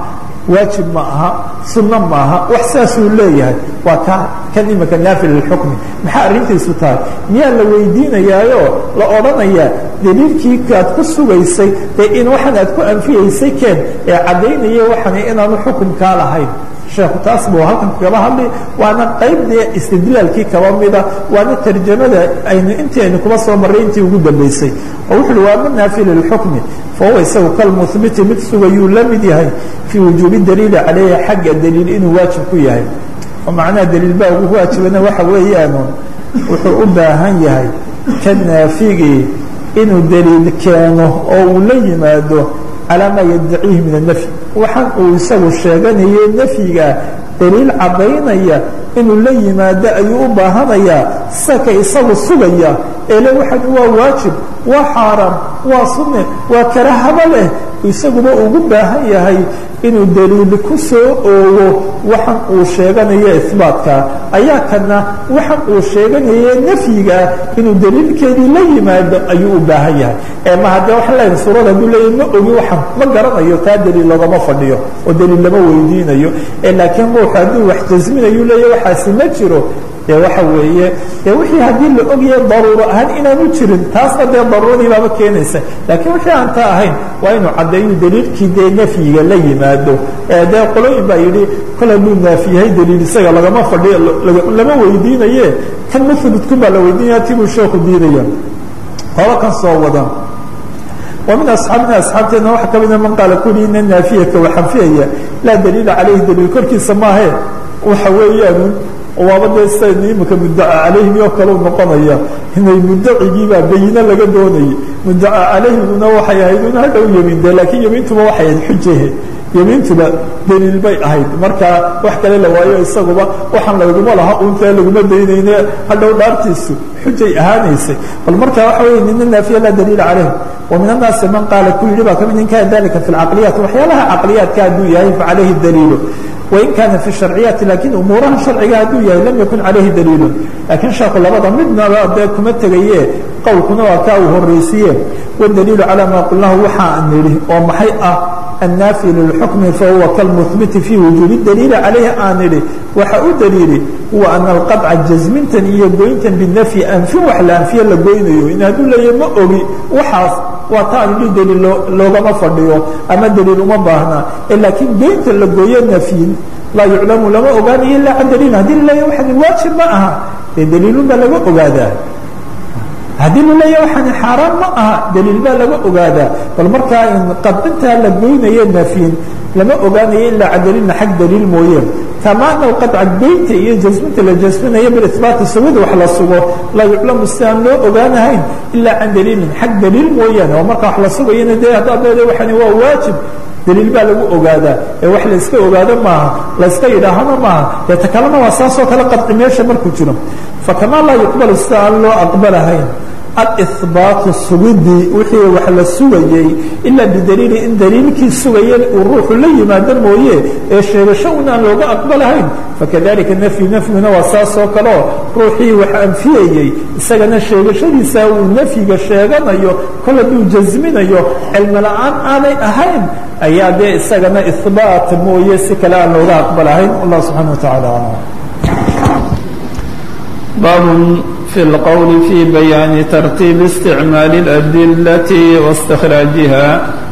waajib ma aha sunno ma aha wax saasuu leeyahay waa ka kan imika naafil lilxukmi maxaa arrintiisu tahay miyaa la weydiinayaayo la odhanayaa daliilkii aad ku sugaysay dee in waxaan aad ku anfiyaysay keen ee caddaynaya waxaan inaanu xukumkaa lahayn sheekhu taas buu halkan kagaba hadli waana qayb dee istidlaalkii kaba mida waana tarjamada aynu intii aynu kuba soo marray intii ugu dambaysay oo wuxu uhi waa ma naafil lilxukmi fahuwa isagu kalmuhbiti mid sugayuu la mid yahay fii wujuubi daliili calayhi xagga daliil inuu waajib ku yahay oo macnaha daliil baa ugu waajibana waxa weeyaanu wuxuu u baahan yahay ka naafigii inuu daliil keeno oo uu la yimaado calaa maa yaddaciihi min annafyi waxaan uu isagu sheeganaye nafyiga daliil caddaynaya inuu la yimaado ayuu u baahanayaa saka isagu sugaya eele waxan waa waajib waa xaaraam waa sunne waa karahaba leh isaguba ugu baahan yahay inuu daliil ku soo oogo waxan uu sheeganayo isbaatkaa ayaa kana waxan uu sheeganaye nafyigaa inuu daliilkeedii la yimaado ayuu u baahan yahay ee ma haddee waxaan leeyahay suurada hadduu leeyahy ma ogi waxan ma garanayo taa daliil loogama fadhiyo oo daliil lama weydiinayo ee laakiin ruuxu hadduu wax jasminayu leeyahy waxaasi ma jiro dee waxa weeye dee wixii haddii la ogyahay daruuro ahaan inaanu jirin taasna dee daruuradii baaba keenaysa laakiin wixii aan taa ahayn waa inuu caddeeyu daliilkii dee nafyiga la yimaado ee dee qolooyin baa yidhi kol hadduu naafiyahay daliil isaga lagama fadhiyo lama weydiinaye kan muhbitku baa la weydiinaya tibuu sheeku diidaya haba kan soo wadan wa min asxaabina asxaabteedna waxaa ka mida man qaala kuli ina naafiyaka waxanfiyaya laa daliila calayhi daliil korkiisa maahe waxa weeyaan waaba dee sidayn imika muddaca calayhim oo kaleu noqonaya inay muddacigiibaa bayine laga doonayay muddaca calayhimuna waxay ahayd un hadhow yemiin de laakiin yemiintuba waxay ahayd xujahe yemiintuba daliil bay ahayd marka wax kale la waayo isaguba waxaan laguma laha untee laguma daynayne hadhow dhaartiisu xujay ahaanaysay bal marka waxa wey nina naafiya laa daliila calayhim wa min annaasi man qaala ku yidhi baa kamid in kana dalika fi lcaqliyaat waxyaalaha caqliyaadka hadduu yahay facalayhi daliilu wain kaana fi sharciyaati lakin umuuraha sharciga hadduu yahay lam yakun calayhi daliilu laakiin sheeku labada midnaba dee kuma tegaye qowlkuna waa kaa uu horraysiye wadaliilu calaa maa qulnahu waxaa nidhi oo maxay ah annaafi lilxukmi fahuwa kalmuhbiti fii wujuubi daliili calayhi aan nidhi waxa u daliili huwa ana alqadca jasmintan iyo goyntan binafyi anfin wax la anfiye la goynayo in hadduu leeyahy ma ogi waxaas waa ta aan idhi daliil loogama fadhiyo ama daliil uma baahna laakiin goynta la gooyo nafyin laa yuclamu lama ogaanayo ilaa can daliil haddii laleeyahy waxani waajib ma aha dee daliilun baa laga ogaadaa haddii laleeyahy waxani xaaraan ma aha daliil baa laga ogaadaa bal markaa in qadcintaa la goynayo nafyin lama ogaanayo ilaa can daliilna xag daliil mooye kama ana alqadca goynta iyo jasminta la jasminayo biisbaati sugida wax la sugo laa yuclamu si aan loo ogaanahayn ilaa can daliilin xag daliil mooyaane oo marka wax la sugayana dee haddaad leedahay waxani waa waajib daliil baa lagu ogaadaa ee wax layska ogaado maaha layska yidhaahana maaha dee ta kalena waa saasoo kale qadci meesha markuu jiro fakamaa laa yuqbalu sida aan loo aqbalahayn alihbaatu sugidii wixii wax la sugayey ilaa bidaliili in daliilkii sugaya uu ruuxu la yimaado mooye ee sheegasho un aan looga aqbalahayn fakadalika nafyu nafyiguna waa saasoo kaleo ruuxii wax anfiyayey isagana sheegashadiisa uu nafyiga sheeganayo kol hadduu jasminayo cilmi la-aan aanay ahayn ayaa dee isagana ihbaat mooye si kale aan looga aqbalahayn allah subxana wa tacala aclam bab في الqول في بيان ترتيب استعماaل الأدلة واستkراaجها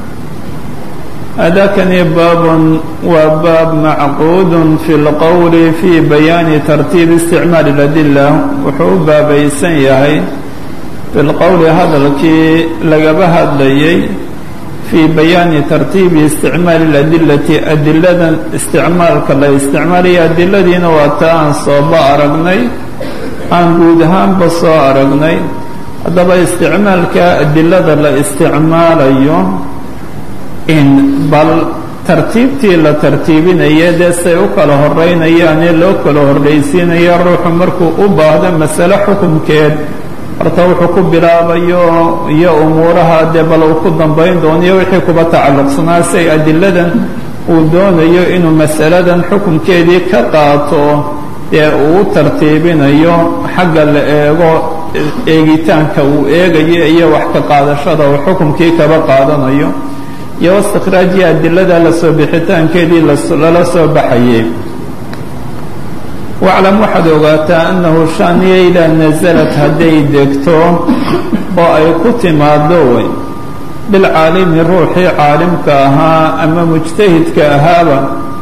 أdاkنi bاب waa bاab معقود في الqول في بيان ترتيب استعماaل الأدلة wuxuu u baabaysan yahay في الqول hadalkii lagaba hadlayay في بيان ترتيب استعماaل الأدلة أdiladan استعmaalka la استعmaalaya adiladiina waa ta aan sooba aragnay aan guud ahaanba soo aragnay haddaba isticmaalka adilada la isticmaalayo in bal tartiibtii la tartiibinaya dee say u kala horeynayaanee loo kala horraysiinaya ruuxu markuu u baahdo masale xukunkeed horta wuxuu ku bilaabayo iyo umuuraha dee bal uu ku dambayn doonayo wixii kuba tacalluqsanaa si ay adiladan uu doonayo inuu masaladan xukunkeedii ka qaato ee uu u tartiibinayo xagga la eego eegitaanka uu eegayo iyo wax ka qaadashada uu xukunkii kaba qaadanayo iyo istikraajiya adilada lasoo bixitaankeedii lala soo baxayay waclam waxaad ogaataa annahu shaaniya idaa nasalad hadday degto oo ay ku timaado wey bilcaalimi ruuxii caalimka ahaa ama mujtahidka ahaaba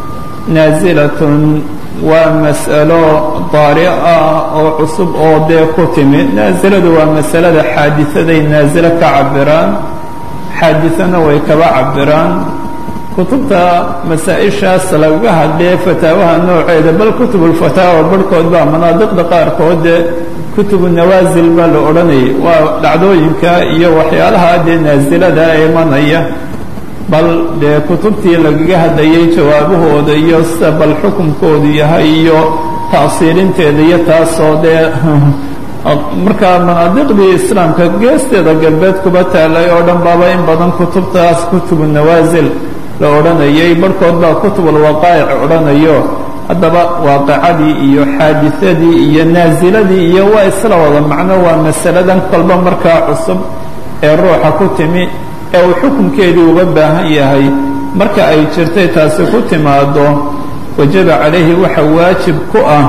naasilatun waa mas'alo daari ah oo cusub oo dee ku timid naasiladu waa masalada xaadisaday naasilo ka cabiraan xaadisana way kaba cabiraan kutubta masaa-ishaas lagaga hadlee fataawaha nooceeda bal kutubulfataawa barhkood baa manaadiqda qaarkood dee kutubu nawaasil baa la odhanayay waa dhacdooyinka iyo waxyaalaha dee naasilada imanaya bal dee kutubtii lagaga hadlayay jawaabahooda iyo sida bal xukunkoodu yahay iyo ta'siilinteeda iyo taasoo dee markaa manaadiqdii islaamka geesteeda galbeed kuba taalay oo dhan baaba in badan kutubtaas kutubu nawaasil la odhanayay barhkood baa kutubulwaqaa'ic odhanayo haddaba waaqicadii iyo xaadisadii iyo naasiladii iyo waa isla wada macno waa masaladan kolba markaa cusub ee ruuxa ku timi ee uu xukunkeedii uga baahan yahay marka ay jirtay taasi ku timaado wajaba calayhi waxa waajib ku ah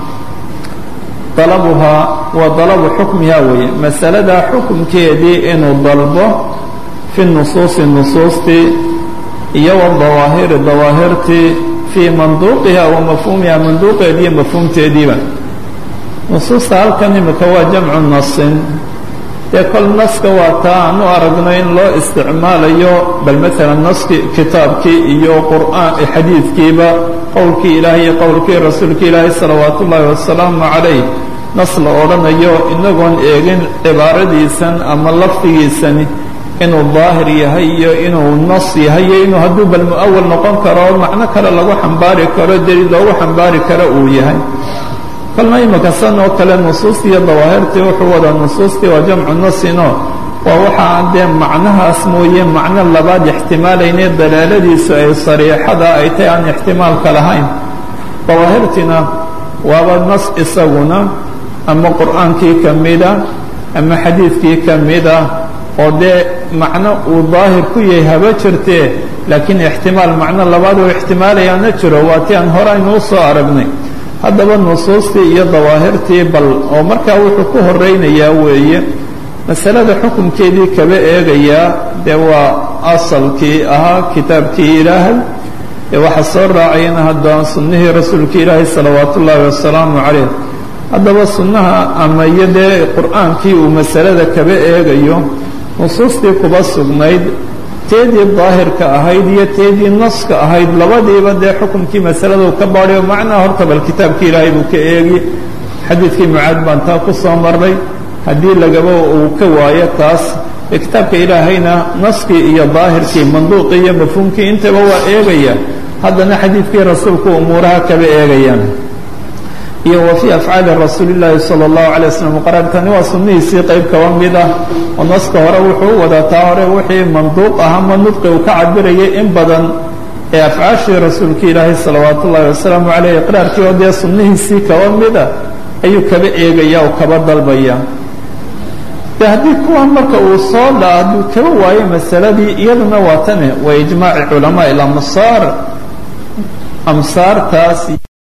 dalabuhaa wa dalabu xukmihaa weeye masaladaa xukunkeedii inuu dalbo fi nusuusi nusuustii iyo wadawaahiri dawaahirtii fii manduuqiha wa mafhuumiha manduuqeediiyo mafhuumteediiba nusuusta halkan imika waa jamcu nasin dee kol naska waa taa aan u aragno in loo isticmaalayo bal maalan naski kitaabkii iyo qur'aan xadiidkiiba qowlkii ilaahay iyo qowlkii rasuulka ilaahay salawaatu ullaahi wasalaamu calayh nas la odhanayo inagoon eegin cibaaradiisan ama lafdigiisani inuu daahir yahay iyo inuu nas yahay iyo inuu hadduu bal mu-awal noqon karo macno kale lagu xambaari karo deliil loogu xambaari karo uu yahay kolna imika san oo kale nusuustii iyo dawaahirtii wuxuu wadaa nusuustii waa jamcu nasino waa waxaa dee macnahaas mooye macno labaad ixtimaalayne dalaaladiisu ay sariixada ay tahay aan ixtimaalka lahayn dawaahirtiina waaba nas isaguna ama qur'aankii ka mida ama xadiidkii ka mida oo dee macno uu daahir ku yahay haba jirtee laakiin ixtimaal macno labaad oo ixtimaalayaana jiro waa ti aan hore aynuu soo aragnay haddaba nusuustii iyo dawaahirtii bal oo markaa wuxuu ku horaynayaa weeye masalada xukunkeedii kaba eegayaa dee waa asalkii ahaa kitaabkii ilaahay ee waxaa soo raacayana haddaan sunnihii rasuulka ilaahay salawaatu ullaahi wasalaamu calayh haddaba sunnaha ama iyo dee qur'aankii uu masalada kaba eegayo nusuustii kuba sugnayd teedii daahirka ahayd iyo teedii naska ahayd labadiiba dee xukunkii masaladu ka baadhayo macnaha horta bal kitaabkii ilaahay buu ka eegi xadiidkii mucaad baan taa ku soo marnay haddii lagaba uu ka waayo taas ee kitaabka ilaahayna naskii iyo daahirkii manduuqii iyo mafhuumkii intaba waa eegaya haddana xadiidkii rasuulku umuuraha kaba eegayaan iyo wa fii afcaali rasuuli llaahi sala allahu alay waslm qaraartani waa sunnihiisii qayb kaba mid ah oo naska hore wuxuu u wadaa taa hore wixii manduuq ah ama nudqi uu ka cabirayay in badan ee afcaashii rasuulka ilaahay salawaatu ullaahi wasalaamu caleyh iqraarkii oo dee sunnihiisii kaba mida ayuu kaba eegaya oo kaba dalbaya de haddii kuwan marka uu soo dha hadduu kaba waayo masaladii iyaduna waa tane waa ijmaaci culamaa ilamsaar amsaartaas